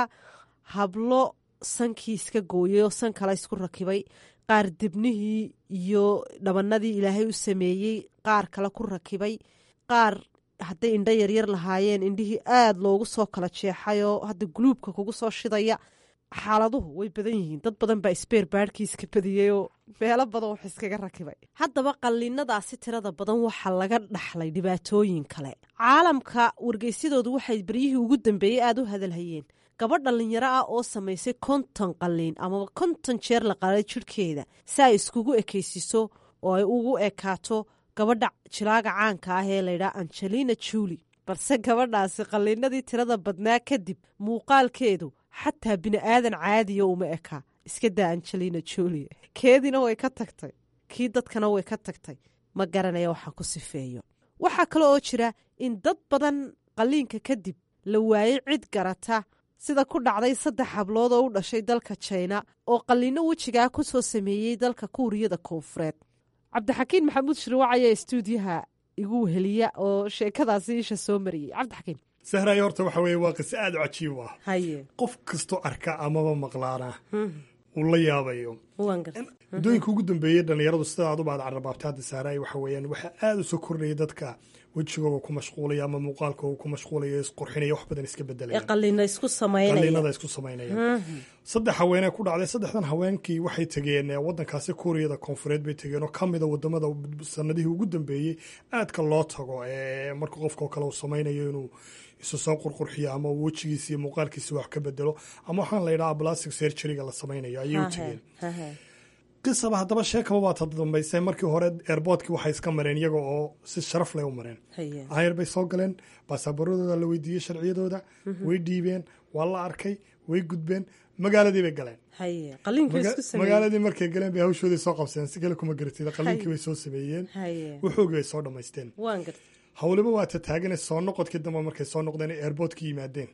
hablo sankii iska gooyay oo san kale isku rakibay qaar dibnihii iyo dhabanadii ilaahay u sameeyey qaar kale ku rakibay qaar hadday indho yaryar lahaayeen indhihii aada loogu soo kala jeexay oo hadda guluubka kugu soo shidaya xaaladuhu way badan yihiin dad badan baa isbeer baadhkii iska badiyey oo meelo badan wax iskaga rakibay haddaba qalliinadaasi tirada badan waxaa laga dhaxlay dhibaatooyin kale caalamka wargeysyadoodu waxay beryihii ugu dambeeyey aada u hadalhayeen gabadh dhallinyaro ah oo samaysay konton qalliin amaba konton jeer la qalay jidhkeeda si ay iskugu ekaysiso oo ay ugu ekaato gabadha jilaaga caanka ah ee laydhaha angelina juli balse gabadhaasi qalliinadii tirada badnaa kadib muuqaalkeedu xataa bini aadan caadiya uma eka iska daa angelina juli keediina way ka tagtay kii dadkana way ka tagtay ma garanaya waxaan ku sifeeyo waxaa kale oo jira in dad badan qalliinka kadib la waayey cid garata sida ku dhacday saddex hablood oo u dhashay dalka jina oo qalliino wejigaa ku soo sameeyey dalka kuuriyada koonfureed cabdixakiin maxamuud shirwac ayaa istuudiyaha igu weheliya oo sheekadaasi isha soo mariyey cabdixakiin sahraay horta waxa weeye waa qiso aad u cajiib ah haye qof kastoo arka amaba maqlaana uu la yaabayo waan garta muddooyinka ugu dambeeyey dhallinyaradu sida aad u baad carrabaabta hadda sahraay waxa weeyaan waxaa aad u soo kordhaya dadka wejigooga ku mashquulaya ama muuqaalkooga ku mashquulaya isqurxinaya wax badan iska ee bedelaya qalina isku samaynaya qalliinada isku samaynaya saddex haweenee ku dhacday saddexdan haweenkii waxay tegeen eh, waddankaasi kuuriyada koonfureed bay tegeen oo ka mida wadamada sanadihii ugu dambeeyey aadka loo tago ee marka qofka oo kale uu samaynayo inuu isu soo qurqurxiyo ama uu wejigiisa iyo muuqaalkiisa wax ka bedelo ama waxaan la yidhaha plastic surgeryga la samaynayo ayay u tegeen qisaba haddaba sheekaba baa ta dambaysay markii hore airboortkii waxay iska mareen iyaga oo si sharaf leh u mareen haye ayar bay soo galeen baasaboorradooda la weydiiyey sharciyadooda way dhiibeen waa la arkay way gudbeen magaaladii bay galeen haye qaliinka Maga- isku sameeyey magaaladii markay galeen bay hawshoodii soo qabseen si kale kuma garatid qaliinkii bay soo sameeyeen haye wuxoogii bay soo dhammaysteen waan garta howliba waa ta taagane soo noqodkii dambe markay soo noqdeen ee airboortkii yimaadeen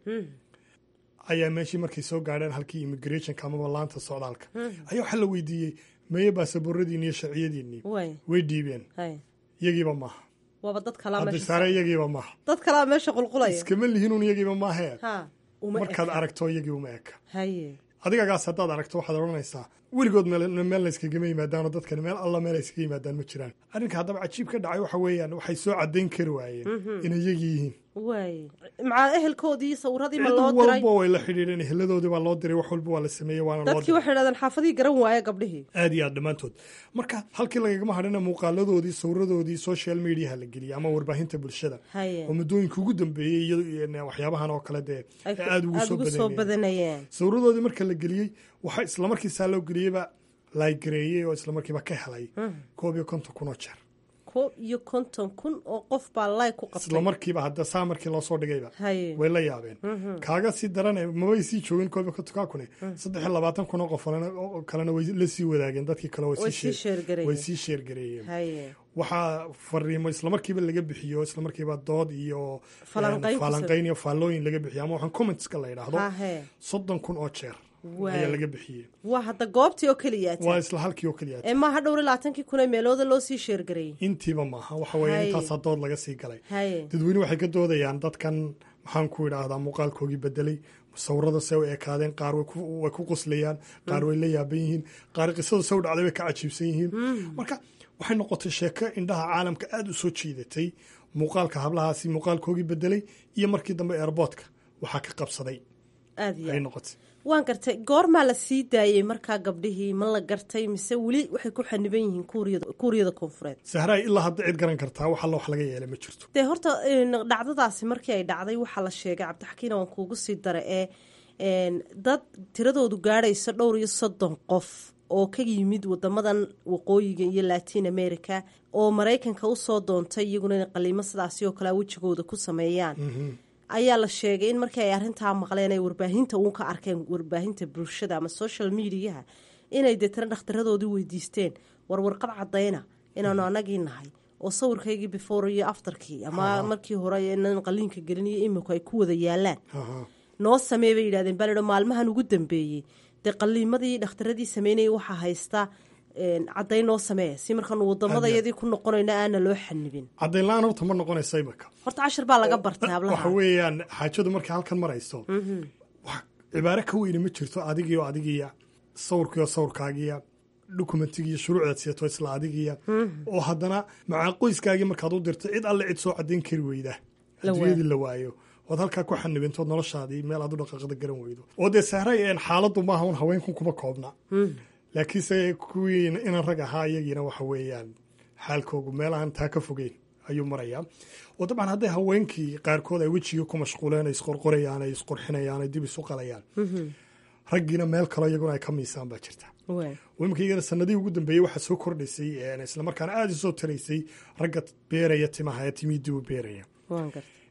ayaa meeshii markay soo gaadheen halkii immigrationka amaba laanta socdaalka ayaa waxaa la weydiiyey meye baasabooradiinni iyo sharciyadiinnii way way dhiibeen haye iyagiiba maaha waaba dad kalaa haddi meesha saare iyagiiba maaha dad kalaa meesha qulqulaya iskama lihinuun iyagiiba maahee ha uma markaad eka. aragto iyagii uma eka haye adigagaas haddaad aragto waxaad odhanaysaa weligood meel meel la iskagama yimaadaanoo dadkani meel alla meel ay iskaga yimaadaan ma jiraan arrinka haddaba cajiib ka dhacay waxa weeyaan waxay soo caddayn kari waayeen inay iyagii yihiin way macaa ehelkoodii sawiradii ma cid loo diray walba way la xidhiidheen eheladoodii baa loo diray wax walba waa la sameeyey waana loo dadkii diray waxay dhahdeen xaafadii garan waaya gabdhihii aad iyo aad dhammaantood marka halkii lagagama hadhina muuqaaladoodii sawiradoodii social mediaha la geliyay ama warbaahinta bulshada haye oo muddooyinka ugu dambeeyey iyado waxyaabahan oo kale dee ay ee aad ugu soo ugu soo badanayeen badanayeen sawiradoodii marka la geliyey waxaa islamarkiisaa loo geliyeyba laagareeyey oo islamarkiiba ka helay koob iyo konton kun oo jeer koob iyo konton kun oo qof baa lay ku qabtay islamarkiiba hadda saa markii loo soo dhigayba haye way la yaabeen kaaga sii darane mabay sii joogin koob iyo kontonkaa kune saddex iyo labaatan kun oo qof kalena- oo kalena way la sii wadaageen dadkii kale way way sii sii sheer- sheergareeyeen way sii sheergareeyeen haye waxaa fariimo islamarkiiba laga bixiyo islamarkiiba dood iyo Falanqayn een, ku falanqayn iyo faallooyin laga bixiyo ama waxaan commentska la yidhaahdo hahe soddon kun oo jeer Waay. ayaa laga bixiyey waa hadda goobtii oo keliya waa isla halkii oo keliya ee maaha dhowr iyo labaatankii kun ee meelooda loo sii sheergareeyey intiiba maaha waxa weeye Haye. intaasaa dood laga sii galay haye dadweyne waxay ka doodayaan dadkan maxaan ku idhaahdaa muuqaalkoogii bedelay sawirada se u ekaadeen qaar way ku- way ku qoslayaan qaar way la yaaban yihiin qaar qisadu se u dhacday way ka cajiibsan yihiin marka waxay noqotay sheeko indhaha caalamka aada u soo jiidatay muuqaalka hablahaasi muuqaalkoogii bedelay iyo markii dambe airboortka waxaa ka qabsaday aada iyo ay aad. noqotay waan gartay goormaa la sii daayey markaa gabdhihii ma la gartay mise weli waxay ku xaniban yihiin kuuriyada kuuriyada koonfureed sahraay ilaa hadda cid garan kartaa wax alla wax laga yeelay ma jirto dee horta een, dhacdadaasi markii ay dhacday waxaa la sheegay cabdixakiin waan kuugu sii dara ee een, dad tiradoodu gaadhaysa dhowr iyo soddon qof oo ka yimid wadamadan waqooyiga iyo latin america oo maraykanka usoo doontay iyaguna inay qaliimo sidaasi oo kale wejigooda ku sameeyaan ayaa la sheegay in markii ay arrintaa maqleen ay warbaahinta uun ka arkeen warbaahinta bulshada ama social mediaha inay deetana dhakhtaradoodii weydiisteen war warqad cadayna inaanu anagii nahay oo sawirkaygii before iyo afterkii ama markii hore inaan qaliinka gelin iyo iminku ay ku wada yaalaan Aha. noo samee bay yidhahdeen baa laidhi maalmahan ugu dambeeyey dee qaliimadii dhakhtaradii sameynayay waxaa haysta een, caddayn noo samee si markaanu wadamadayadii ku noqonayno aana loo xanibin caddayn la-aan horta ma noqonaysa imika horta cashir baa laga bartay waxa hablaha weeyaan xaajadu markay halkan marayso wax cibaaro ka weyne ma jirto adigiyo adigiya sawirkiyo sawirkaagiya dokumentigiiyo shuruucdaad siyato isla adigiya oo haddana macaa qoyskaagii markaad u dirto cid alle cid soo caddayn kari weyda La adduunyadii la waayo ood halkaa ku xanibintood noloshaadii meel aad u dhaqaaqda garan weydo oo dee sahray een xaaladdu maaha un haweenkun kuma koobna laakiinse kuwii inan rag ahaa iyagiina waxa weeyaan xaalkoogu meelahan taa ka fogeyn ayuu marayaa oo dabcan hadday haweenkii qaarkood ay wejigii ku mashquuleen ay isqorqorayaan ay isqurxinayaan ay dib isu qalayaan raggiina meel kale iyaguna ay ka miisaan baa jirta Waay. oo iminka iyagana sanadihii ugu dambeeyey waxaa soo kordhaysay een, islamarkaana aada isoo taraysay ragga beeraya timaha ee timihii dib u beeraya waan gartay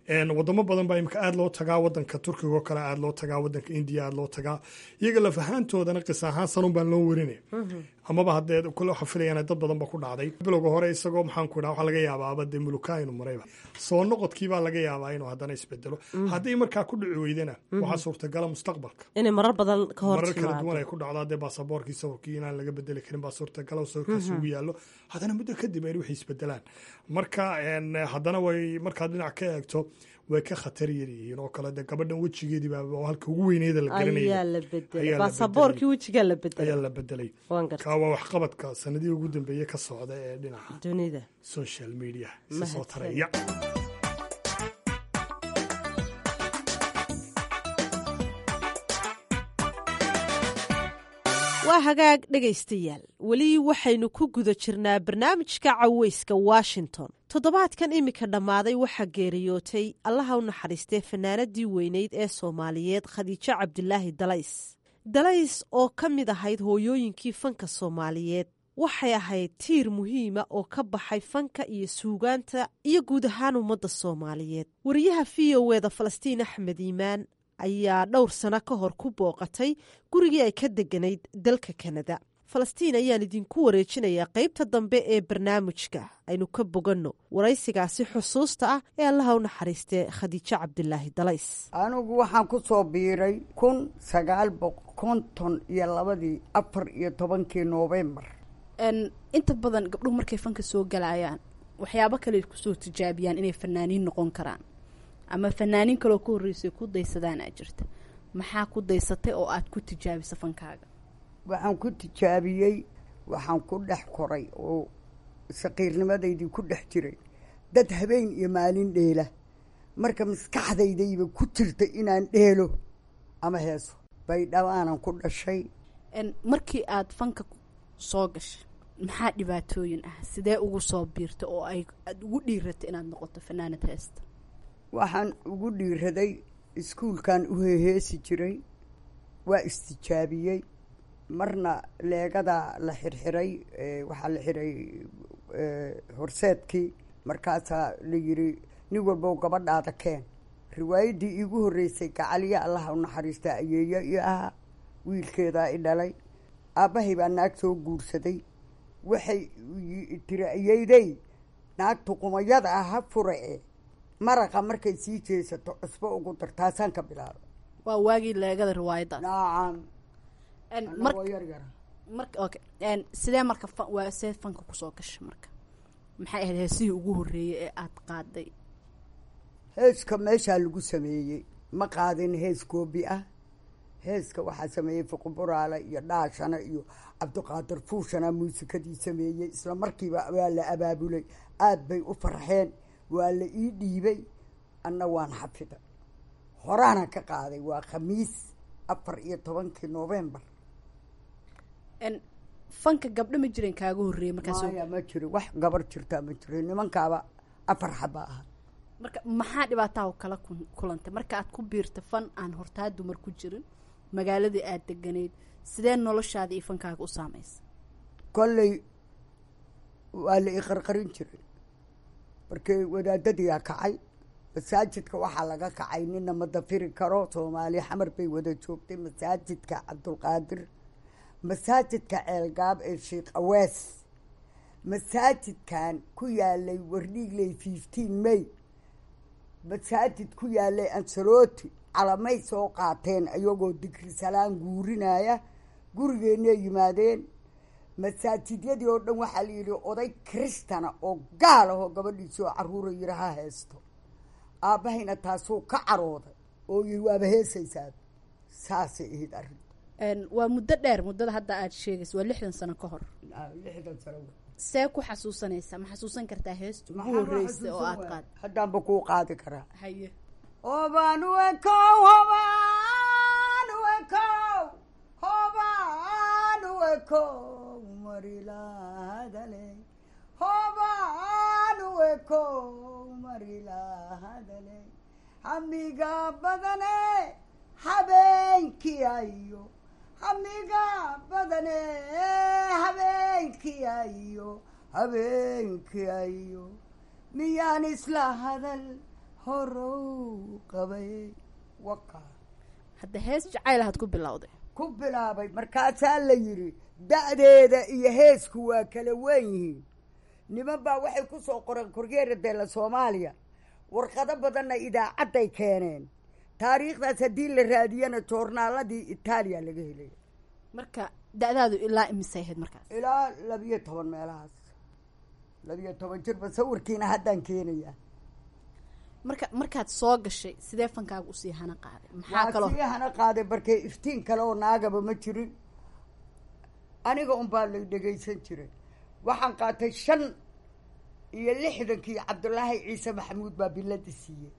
wadamo badan baa imika aada loo tagaa wadanka turkiga oo kale aada loo tagaa wadanka indiya aada loo tagaa iyaga laf ahaantoodana qis ahaan sanun baan loo warinay amaba haddee kule waxa filayaan dad badan ba ku dhacday bilowga hore isagoo maxaan ku idhaha waxaa laga yaabaaba dee mulukaa inuu marayba soo noqodkii baa laga yaabaa inuu haddana isbedelo haddii markaa ku dhici weydana waxaa suurtagala mustaqbalka inay marar badan ka hor marar kala duwan ay ku dhacdaa dee baasaboorkii sawirkii inaan laga bedeli karin baa suurtagala sawirkaasi ugu yaallo haddana muddo kadib ay waxay isbedelaan marka haddana way markaad dhinac ka eegto way ka khatar yar yihiin oo kale dee gabadhan wejigeedii baa halka ugu weyneeda la ayaa la bedelay baasaboorkii wejigaa la bedelay ayaa la bedelay kaa waa waxqabadka sanadihii ugu dambeeyey ka socda ee dhinaca dunida social media isa soo taraya waa hagaag dhegaystayaal weli waxaynu ku guda jirnaa barnaamijka caweyska washington toddobaadkan iminka dhammaaday waxaa geeriyootay allaha u naxariistee fanaanadii weyneyd ee soomaaliyeed khadiijo cabdilaahi dalays dalays oo ka mid ahayd hooyooyinkii fanka soomaaliyeed waxay ahayd tiir muhiima oo ka baxay fanka iyo suugaanta iyo guud ahaan ummadda soomaaliyeed wariyaha v o eda falastiin axmed iimaan ayaa dhowr sano ka hor ku booqatay gurigii ay ka deganayd dalka kanada falastiin ayaan idinku wareejinayaa qaybta dambe ee barnaamijka aynu ka boganno waraysigaasi xusuusta ah ee allaha u naxariistee khadiijo cabdilaahi dalays anigu waxaan ku soo biiray kun sagaal boqol konton iyo labadii afar iyo tobankii noofembar inta badan gabdhuhu markay fanka soo galayaan waxyaabo kale kusoo tijaabiyaan inay fanaaniin noqon karaan ama fanaaniin kaloo ka horreysay ku daysadaan aa jirta maxaa ku daysatay oo aad ku tijaabisa fankaaga waxaan ku tijaabiyey waxaan ku dhex koray oo saqiirnimadaydii ku dhex jiray dad habeen iyo maalin dheela marka maskaxdaydayba ku jirta inaan dheelo ama heeso baydhabaanan ku dhashay markii aad fanka soo gashay maxaa dhibaatooyin ah sidee ugu soo biirta oo ay aada ugu dhiiratay inaad noqoto fanaanad heesta waxaan ugu dhiiraday iskuulkan u heheesi jiray waa istijaabiyey marna leegada la xirxiray waxaa la xiray horseedkii markaasaa la yiri nin walbow gabadhaada keen riwaayaddii iigu horreysay gacaliya allaha u naxariista ayeeyo i ahaa wiilkeedaa i dhalay aabbahay baa naag soo guursaday waxay tiri ayeydey naagtu qumayada ah ha furae maraqa markay sii jeesato cusbo ugu dar taasaan ka bilaaba waa waagii leegada riwaayaddaas nacam marka okay sidee marka fa waa see fanka kusoo gasha marka maxay ahayd heesihii ugu horreeyey ee aada qaaday heeska meeshaa lagu sameeyey ma qaadin hees koobi ah heeska waxaa sameeyey fuquburaale iyo dhaashana iyo cabdiqaadir fuushana muusikadii sameeyey isla markiiba waa la abaabulay aada bay u farxeen waa la ii dhiibay anna waan xafiday horaana ka qaaday waa khamiis afar iyo tobankii novembar fanka gabdho ma jiren kaaga horreeyey markaas maya ma jiro wax gabar jirtaa ma jiro nimankaaba afar xaba aha marka maxaa dhibaataha kala kulantay marka aad ku biirta fan aan hortaa dumar ku jirin magaaladii aada deganayd sidee noloshaada iyo fankaaga u saamaysa kolley waa la iqarqarin jiray markii wadaadadiyaa kacay masaajidka waxaa laga kacay nina ma dafiri karo soomaali xamar bay wada joogtay masaajidka cabdulqaadir masaajidka ceelgaab ee sheekh awees masaajidkan ku yaalay wardhiigley fifteen may masaajid ku yaalay ansaloti calamay soo qaateen iyagoo digri salaan guurinaya gurigeenay yimaadeen masaajidyadii oo dhan waxaa la yidhi oday kristana oo gaal ahoo gabadhiisii oo caruura yidhi ha heesto aabbahayna taasuu ka carooday oo yii waaba heesaysaa saasay ahayd arrin waa muddo dheer muddada hadda aada sheegaysa waa lixdan sano ka hor lixdan sano see ku xasuusanaysaa ma xasuusan kartaa heesta ugu horreysay oo aada qaad haddaanba kuu qaadi karaa haye hobaan wekow hobaan wekow hobaan wekow marilahadale hobaan wekow marilahadale hamiga badane habeenkii ayo hamiga badane habeenkii ayo habeenkii ayo miyaan isla hadal horow qabay waqa hadda hees jacayl ahaad ku bilowday ku bilaabay markaasaa la yidhi da'deeda iyo heesku waa kala wen yihiin niman baa waxay ku soo qoreen korgeera deela soomaaliya warqado badanna idaacadday keeneen taariikhdaas haddii la raadiyana joornaaladii itaaliya laga helay marka da-daadu ilaa imisay ahayd markaas ilaa labiyo toban meelahaas labiyo toban jirba sawirkiina haddaan keenaya marka markaad soo gashay sidee fankaaga usii hana qaaday maxaa waa kaloo sii hana qaaday barkee iftiin kale oo naagaba ma jirin aniga unbaa la dhegaysan jiray waxaan qaatay shan iyo lixdankii cabdulaahi ciise maxamuud baa bilada siiyey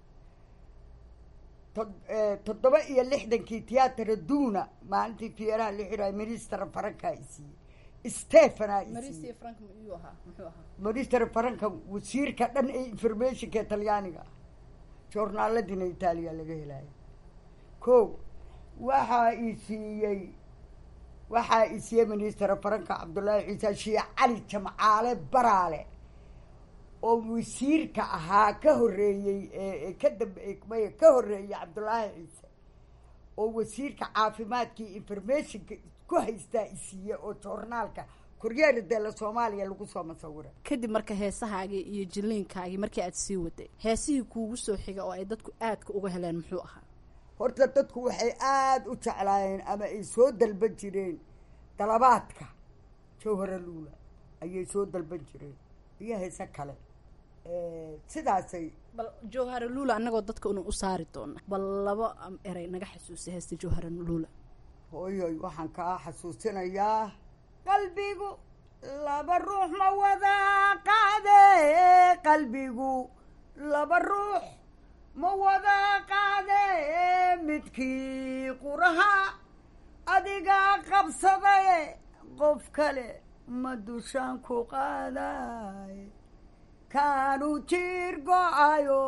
to- eh, toddoba iyo lixdankii tiyaatara duuna maalintii fieraha la xidhaay minister farankaa i siiyey stephenaa i siiyey frank miyuu ahaa muxuu ahaa minister faranka wasiirka dhan ee informationka ee talyaaniga ah joornaaladina itaaliya laga helaya ko waxaa i siiyey waxaa i siiyey minister faranka cabdullaahi ciise shiic cali jamcaale baraale oo wasiirka ahaa ka horreeyey ee ka dambe maya ka horreeyey cabdullaahi ciise oo wasiirka caafimaadkii informationka ku haystaa i siiyey oo joornaalka koryeera deela soomaaliya lagu soo masawiray kadib marka heesahaagii iyo jiliinkaagii markii aad sii waday heesihii kuugu soo xiga oo ay dadku aadka uga heleen muxuu ahaa horta dadku waxay aada u jeclaayeen ama ay soo dalban jireen dalabaadka jawhara luula ayay soo dalban jireen iyo heese kale sidaasay bal jawhara luula annagoo dadka unu u saari doona bal laba am, erey naga xasuusa heesta jawhara luula hooyoy waxaan kaa xasuusinayaa qalbigu laba ruux ma wada qaade qalbigu laba ruux ma wada qaade midkii quraha adigaa qabsadaye qof kale ma dushaan ku qaaday kaanu jiir go-ayo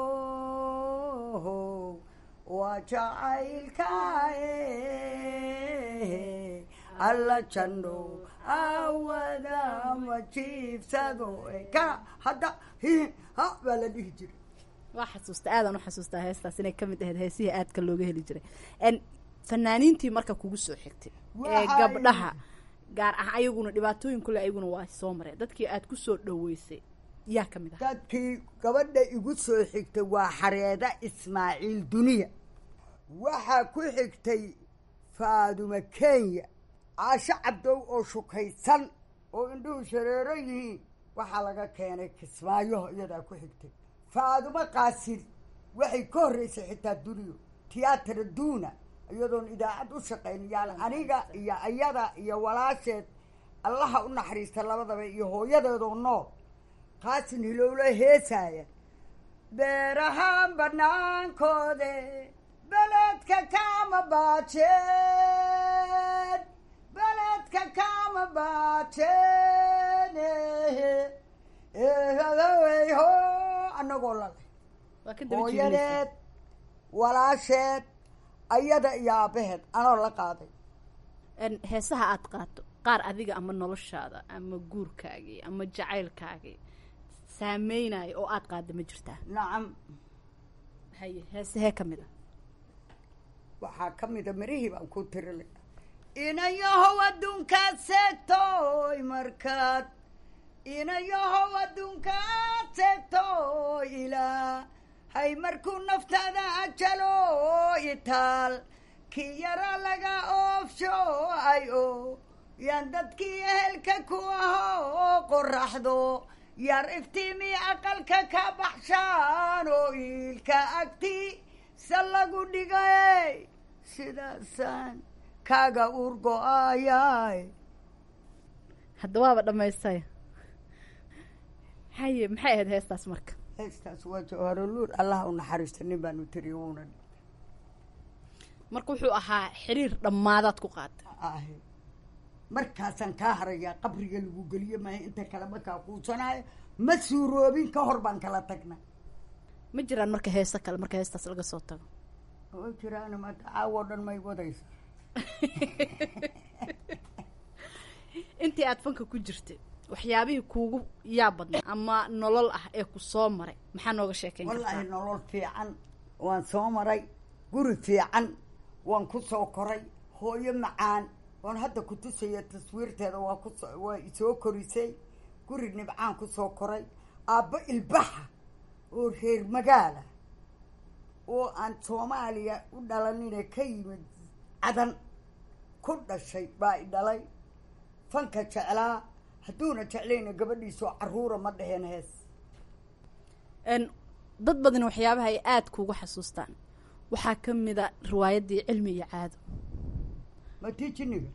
waa jacaylkaaye alla janno awada ma jiifsado ka hadda hi ha baa la dhihi jiray waa xasuusta aadaan u xasuustaa heestaas inay ka mid ahayd heesihii aadka looga heli jiray n fanaaniintii marka kugu soo xigtay ee Waxay- gabdhaha gaar ah ayaguna dhibaatooyin kule ayaguna waa soo mareen dadkii aad ku soo dhaweysay yaa ka mid ah dadkii gabadha igu soo xigtay waa xareeda ismaaciil duniya waxaa ku xigtay faadumo kenya caasho cabdow oo shukaysan oo indhuhu shareero yihiin waxaa laga keenay kismaayo iyadaa ku xigtay faadumo qaasin waxay ka horreysay xitaa duniyo tiyaatara duuna iyadoon idaacad u shaqayn yaan aniga iyo ayada iyo walaasheed allaha u naxariista labadaba iyo hooyadeedoo nool qaasin hilowlo heesaaya beerahaan banaankoode beledka kama baajeen beledka kama baajeen eehadawey ho annagoo lale waa ka daba hooyadeed walaasheed ayada iyo aabbaheed anoo la qaaday n heesaha aad qaato qaar adiga ama noloshaada ama guurkaagii ama jacaylkaagii saameynaya oo aad qaada ma jirtaa nacam haye heesahee ka mid a waxaa ka mida mirihii baan ku tirilay inayahow adduunkaad seegtoy markaad inayahow adduunkaad seegtoy ilaa hay markuu naftaada ajalo itaal kii yara laga oofsho ay o yaan dadkii ehelka ku aho qoraxdo yar iftiimi aqalka ka baxshaan oo iilka agti se lagu dhigay sidaasaan kaaga urgo-ayay hadda waaba dhammaystay haye maxay ahayd heestaas marka heestaas waa jawharoluur allaha u naxariista nin baan u tiriyo wuuna marka wuxuu ahaa xiriir dhammaadaad ku qaata ahi markaasaan kaa harayaa qabriga lagu geliyo maaha inta kale markaa quusanaayo ma suuroobin ka hor baan kala tagna ma jiraan marka heeso kale marka heestaas laga soo tago oo jiraan maanta caawo dhan may wadaysa intii aad fanka ku jirtay waxyaabihii kuugu yaa badnaa ama nolol ah ee ku soo maray maxaa nooga sheekeyn wallaahi kartaa nolol fiican waan soo maray guri fiican waan ku soo koray hooyo macaan waan hadda ku tusaya taswiirteeda waa kuso waa isoo korisay guri nibcaan ku soo koray aabbo ilbaxa oo reer magaala oo aan soomaaliya u dhalanine ka yimid cadan ku dhashay baa i dhalay fanka jeclaa hadduuna jeclayna gabadhiisoo caruura ma dheheen hees n dad badan waxyaabaha ay aada kuuga xasuustaan waxaa ka mid a riwaayaddii cilmi iyo caado ma tii jiniga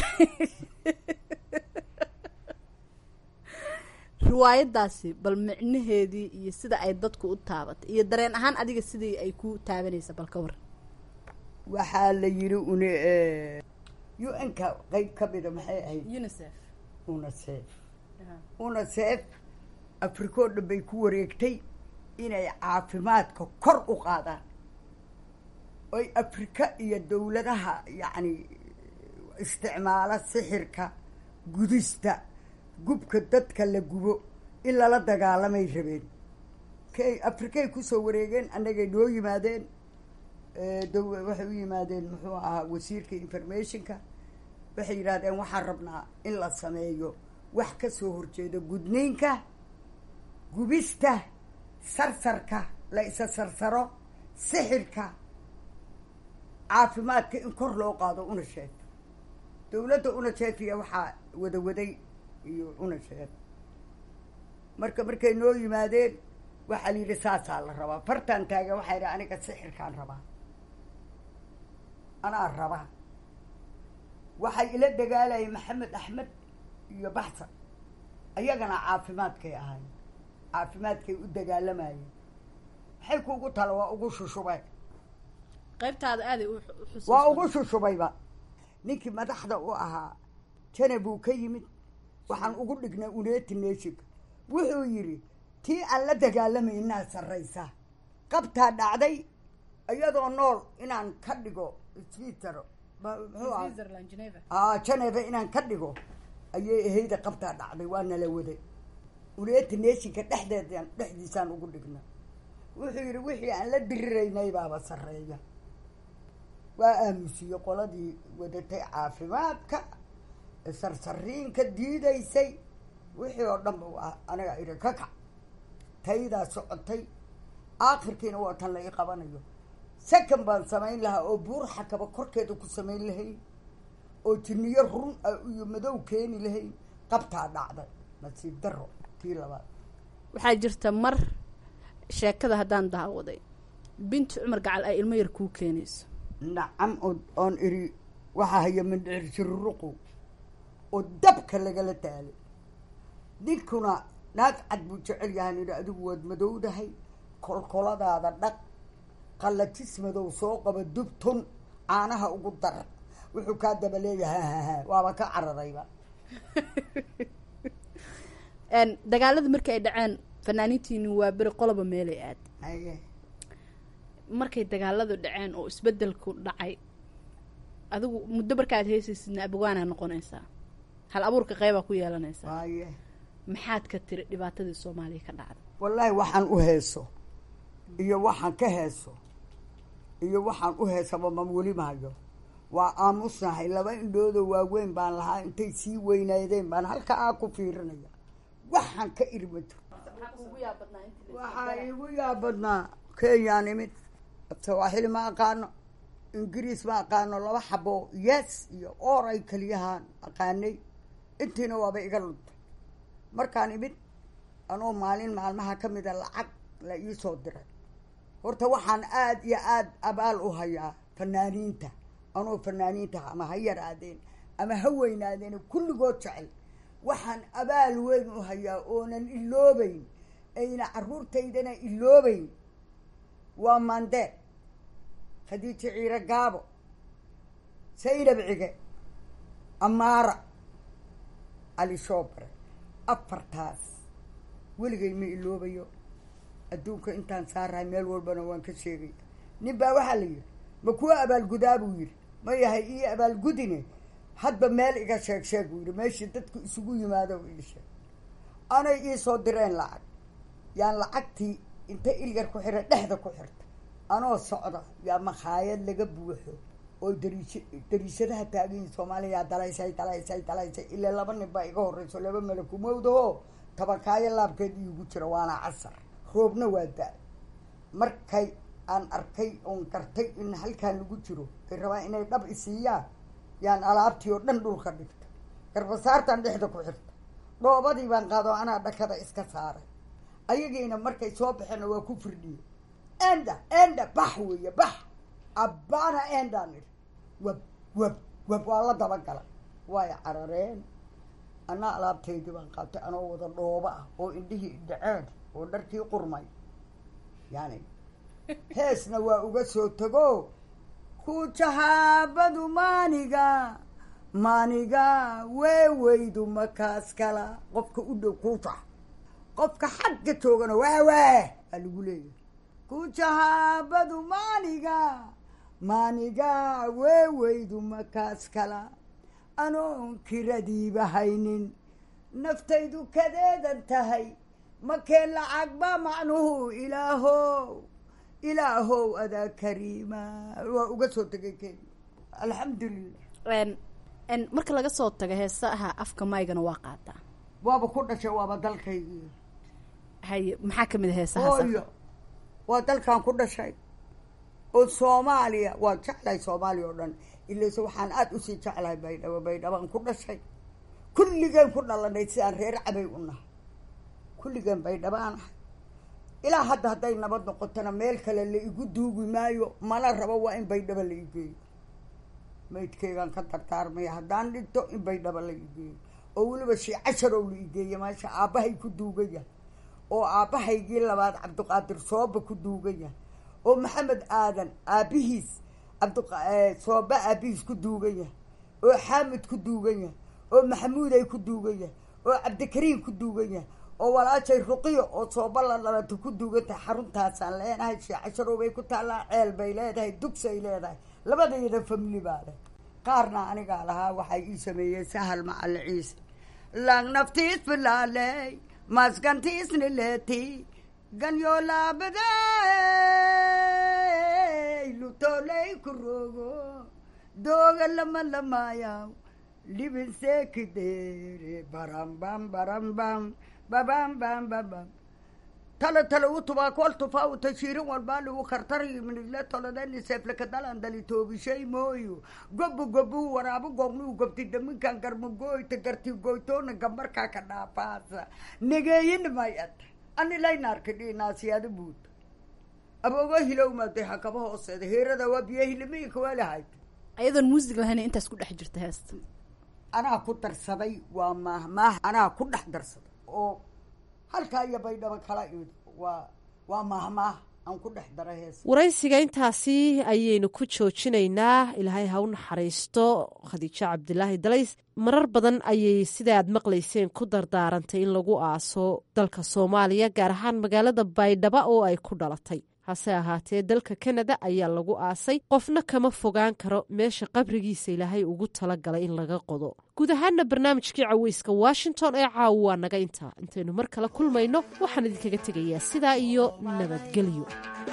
riwaayaddaasi bal micnaheedii iyo sida ay dadku u taabatay iyo dareen ahaan adiga sidii ay ku taabanaysa bal ka waran waxaa la yidhi une u n ka qeyb ka mida maxay ahayd unicef unicef unicef afrikoo dhan bay ku wareegtay inay caafimaadka kor u qaadaan oy afrika iyo dowladaha yacni isticmaala sixirka gudista gubka dadka la gubo in lala dagaalamay rabeen kay afrikay kusoo wareegeen annagay noo yimaadeen dow waxay u yimaadeen muxuu ahaa wasiirka informationka waxay yidhahdeen waxaan rabnaa in la sameeyo wax ka soo horjeeda gudniinka gubista sarsarka la isa sarsaro sixirka caafimaadka in kor loo qaado unicef dowladda unicef iyo waxaa wadawaday iyo unicef marka markay noo yimaadeen waxaa la yidhi saasaa la rabaa fartaan taaga waxaa yidhi aniga sixirkaan rabaa anaa rabaa waxay ila dagaalayay maxamed axmed iyo baxsan ayagana caafimaadkay ahayn caafimaadkay u dagaalamayeen maxay kuugu tala waa ugu shushubay qaybtaada aaday u xus waa ugu shushubayba ninkii madaxda u ahaa jana buu ka yimid waxaan ugu dhignay uneti neshig wuxuu yidhi tii aan la dagaalamaynaa sarraysa qabtaa dhacday iyadoo nool inaan ka dhigo switzero muxuu aha switzerland geneva aa geneva inaan ka dhigo ayay ahayda qabtaa dhacday waa nala waday uneti neshinka dhexdeedaan dhexdiisaan ugu dhigna wuxuu yidhi wixii aan la diriraynay baaba sarreeya waa aamusiye qoladii wadatay caafimaadka sarsariinka diidaysay wixii oo dhan ba aniga idhi ka kac taydaa socotay aakhirkiina waa tan la ii qabanayo second baan samayn lahaa oo buur xakaba korkeeda ku samayn lahayn oo jiniyo run ah iyo madow keeni lahayn qabtaa dhacday nasiib daro tii labaad waxaa jirta mar sheekada haddaan daawaday binti cumar gacal ay ilmo yar kuu keenayso nacam oo oon idhi waxaa haya mindhicir siruruqu oo dabka lagala taalay ninkuna naag cad buu jecel yahan idhi adigu waad madowdahay kolkoladaada dhaq qallajis madow soo qaba dubtun caanaha ugu dar wuxuu kaa daba leeyahay haha waaba ka caradayba dagaalada markii ay dhaceen fanaaniintiini waa beri qoloba meelay aad haye markay dagaaladu dhaceen oo isbedelku dhacay adigu muddo markaad heysaysidna abwaanaa noqonaysaa hal abuurka qeybaa ku yeelanaysaa haye maxaad ka tiri dhibaatadii soomaaliya ka dhacday wallaahi waxaan u heeso iyo waxaan ka heeso iyo waxaan u heesaba ma weli mahayo waa aamusnahay laba indhoodoo waaweyn baan lahaa intay sii weynaydeen baan halka aa ku fiirinaya waxaan ka iri ma jiro waxaa iigu yaabadnaa kenyaan imid sawaaxili ma aqaano ingiriis ma aqaano laba xabo yes iyo oor ay keliyahaan aqaanay intiina waaba iga luntay markaan imid anoo maalin maalmaha ka mida lacag la iisoo diray horta waxaan aada iyo aada abaal u hayaa fanaaniinta anoo fanaaniinta ama ha yaraadeen ama ha weynaadeen kulligood jecel waxaan abaal weyn u hayaa oonan iloobeyn ayna carruurtaydana iloobeyn waa mandee khadiijo ciiro gaabo saynab cige amaara cali shoobre afartaas weligay ma iloobayo adduunka intaan saarahay meel walbana waan ka sheegaya nin baa waxaa la yidhi ma kuwa abaalgudaa buu yidhi ma yahay ii abaalgudine hadba meel iga sheeg sheeg buu yidhi meeshii dadku isugu yimaado ii sheeg anay iisoo direen lacag yaan lacagtii inta ilyar ku xira dhexda ku xirta anoo socda yaa makhaayad laga buuxo oo dariis dariishadaha taagayin soomaaliya dalaysay dalaysay dalaysay ilaa laba nin baa iga horreyso laba malakumowdaho tabakaayo laabkeed iigu jira waana casar roobna waa da- markay aan arkay oon gartay in halkaan lagu jiro ay rabaan inay dhab isiiyaan yaan alaabtii oo dhan dhulka dhigta garbasaartan dhexda ku xirta dhoobadii baan qaado anaa dhakada iska saaray ayagiina markay soo baxeenna waa ku firdhiye enda enda bax weeye bax abbaana endaan idhi wab wab wab waa la dabagala way carareen anaa alaabtaydii baan qaatay anoo wada dhooba ah oo indhihii dhaceen oo dharkii qurmay yani heesna waa uga soo tago ku jahaabadu maaniga maaniga weeweydu makaas kala qofka u dhow kuujax qofka xagga joogana waawaa aa lagu leeyahay ku jahaabadu maaniga maaniga weeweydu makaas kala anoon kiradiiba haynin naftaydu kadeedan tahay makee lacag ba macnuhu ilaahow ilaahow adaa kariima waa uga soo tegay kenya alxamdulilah marka laga soo tago heesaha afka maygana waa qaataa waaba ku dhashay waaba dalkaygii haye maxaa kamid a heesahaas hooyo waa dalkan ku dhashay oo soomaaliya waa jeclahay soomaaliya oo dhan ilayse waxaan aada usii jeclahay baydhabo baydhabaan ku dhashay kulligeen ku dhalanay sidaan reer cabay u nahay kulligeen baydhabaan ahay ilaa hadda hadday nabad noqotona meel kale la igu duugi maayo mana rabo waa in baydhabo la igeeyo maydkeygaan ka dardaarmaya haddaan dhinto in baydhabo la igeeyo oo weliba shii casharow la igeeya meesha aabbahay ku duugaya oo aabbahaygii labaad cabdiqaadir sooba ku duugaya oo maxamed aadan aabbihiis cabdsooba aabbihiis ku duuganya oo xaamid ku duuganya oo maxamuuday ku duuganya oo cabdikariim ku duuganya oo walaashay ruqiyo oo sooba la dhalata ku duuganta xaruntaasaan leenahay shii casharow bay ku taallaa ceel bay leedahay dugsay leedahay labadayada famili baa leh qaarna anigaa lahaa waxay ii sameeyeen sahal macali ciise lang naftiis filaaley maskantiisni leeti ganyoolaabaday lutoley ku rogo dooga lama lamaayaw libinseekidere barambam barambam babam bam babam talo talo u tubaa kol tufaa u tashiirin walbaali u kartari minidle tolodeni seeflekadalan dali toobishay mooyo gobu gobu waraabu gobnu gobti daminkan garmugooyta garti goytoona gambarkaa ka dhaafaasa negeeyin mayad ani laynaarka dhinaasiyaada buud aboogo hilowmaaday hakaba hooseeda heerada waa biyo hilimiinka waalahayd ayadoon muusig lahayn intaas ku dhex jirta heesta anaa ku darsaday waa maah maah anaa ku dhex darsaday oo halkaa iyo baydhabo kala imid waa waa maahmaah aan ku dhex dara hees waraysiga intaasi ayaynu ku joojinaynaa ilaahay ha u naxariisto khadiijo cabdilaahi dalays marar badan ayay sida aad maqlayseen ku dardaarantay in lagu aaso dalka soomaaliya gaar ahaan magaalada baydhabo oo ay ku dhalatay hase ahaatee dalka kanada ayaa lagu aasay qofna kama fogaan karo meesha qabrigiisa ilaahay ugu talagalay in laga qodo guud ahaana barnaamijkii caweyska washington ee caawa waa naga intaa intaynu mar kale kulmayno waxaan idinkaga tegayaa sidaa iyo nabadgelyo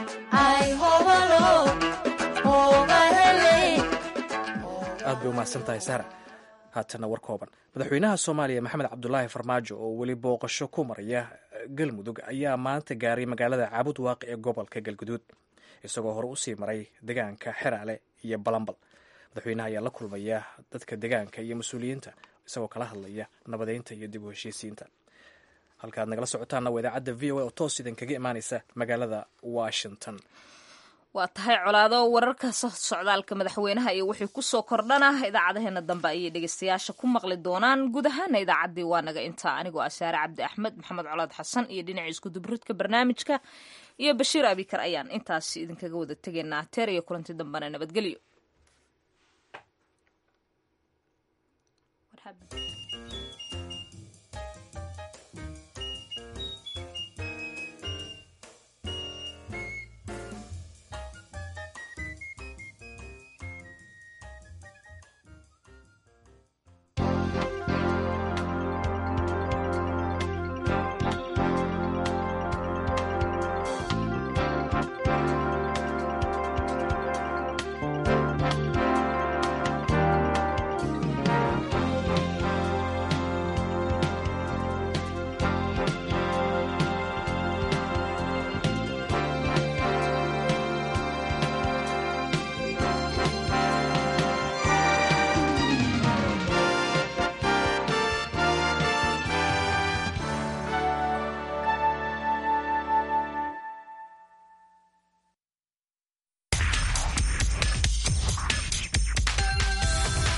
aad bay umahadsan tahay sahra haatana war kooban madaxweynaha soomaaliya maxamed cabdulaahi farmaajo oo weli booqasho ku maraya galmudug ayaa maanta gaaray magaalada caabud waaqi ee gobolka galguduud isagoo hore usii maray degaanka xeraale iyo balambal madaxweynaha ayaa la kulmaya dadka degaanka iyo mas-uuliyiinta isagoo kala hadlaya nabadeynta iyo dib u heshiisiinta halkaad nagala socotaanna waa idaacadda v o a oo toos idinkaga imaaneysa magaalada washington waa tahay colaado wararka socdaalka madaxweynaha iyo wixii kusoo kordhana idaacadaheena dambe ayay dhegeystayaasha ku maqli doonaan guud ahaana idaacaddii waa naga intaa anigoo asaare cabdi axmed maxamed colaad xasan iyo dhinaca iskudubridka barnaamijka iyo bashiir abikar ayaan intaas idinkaga wada tegaynaa teer iyo kulanti dambena nabadgelyo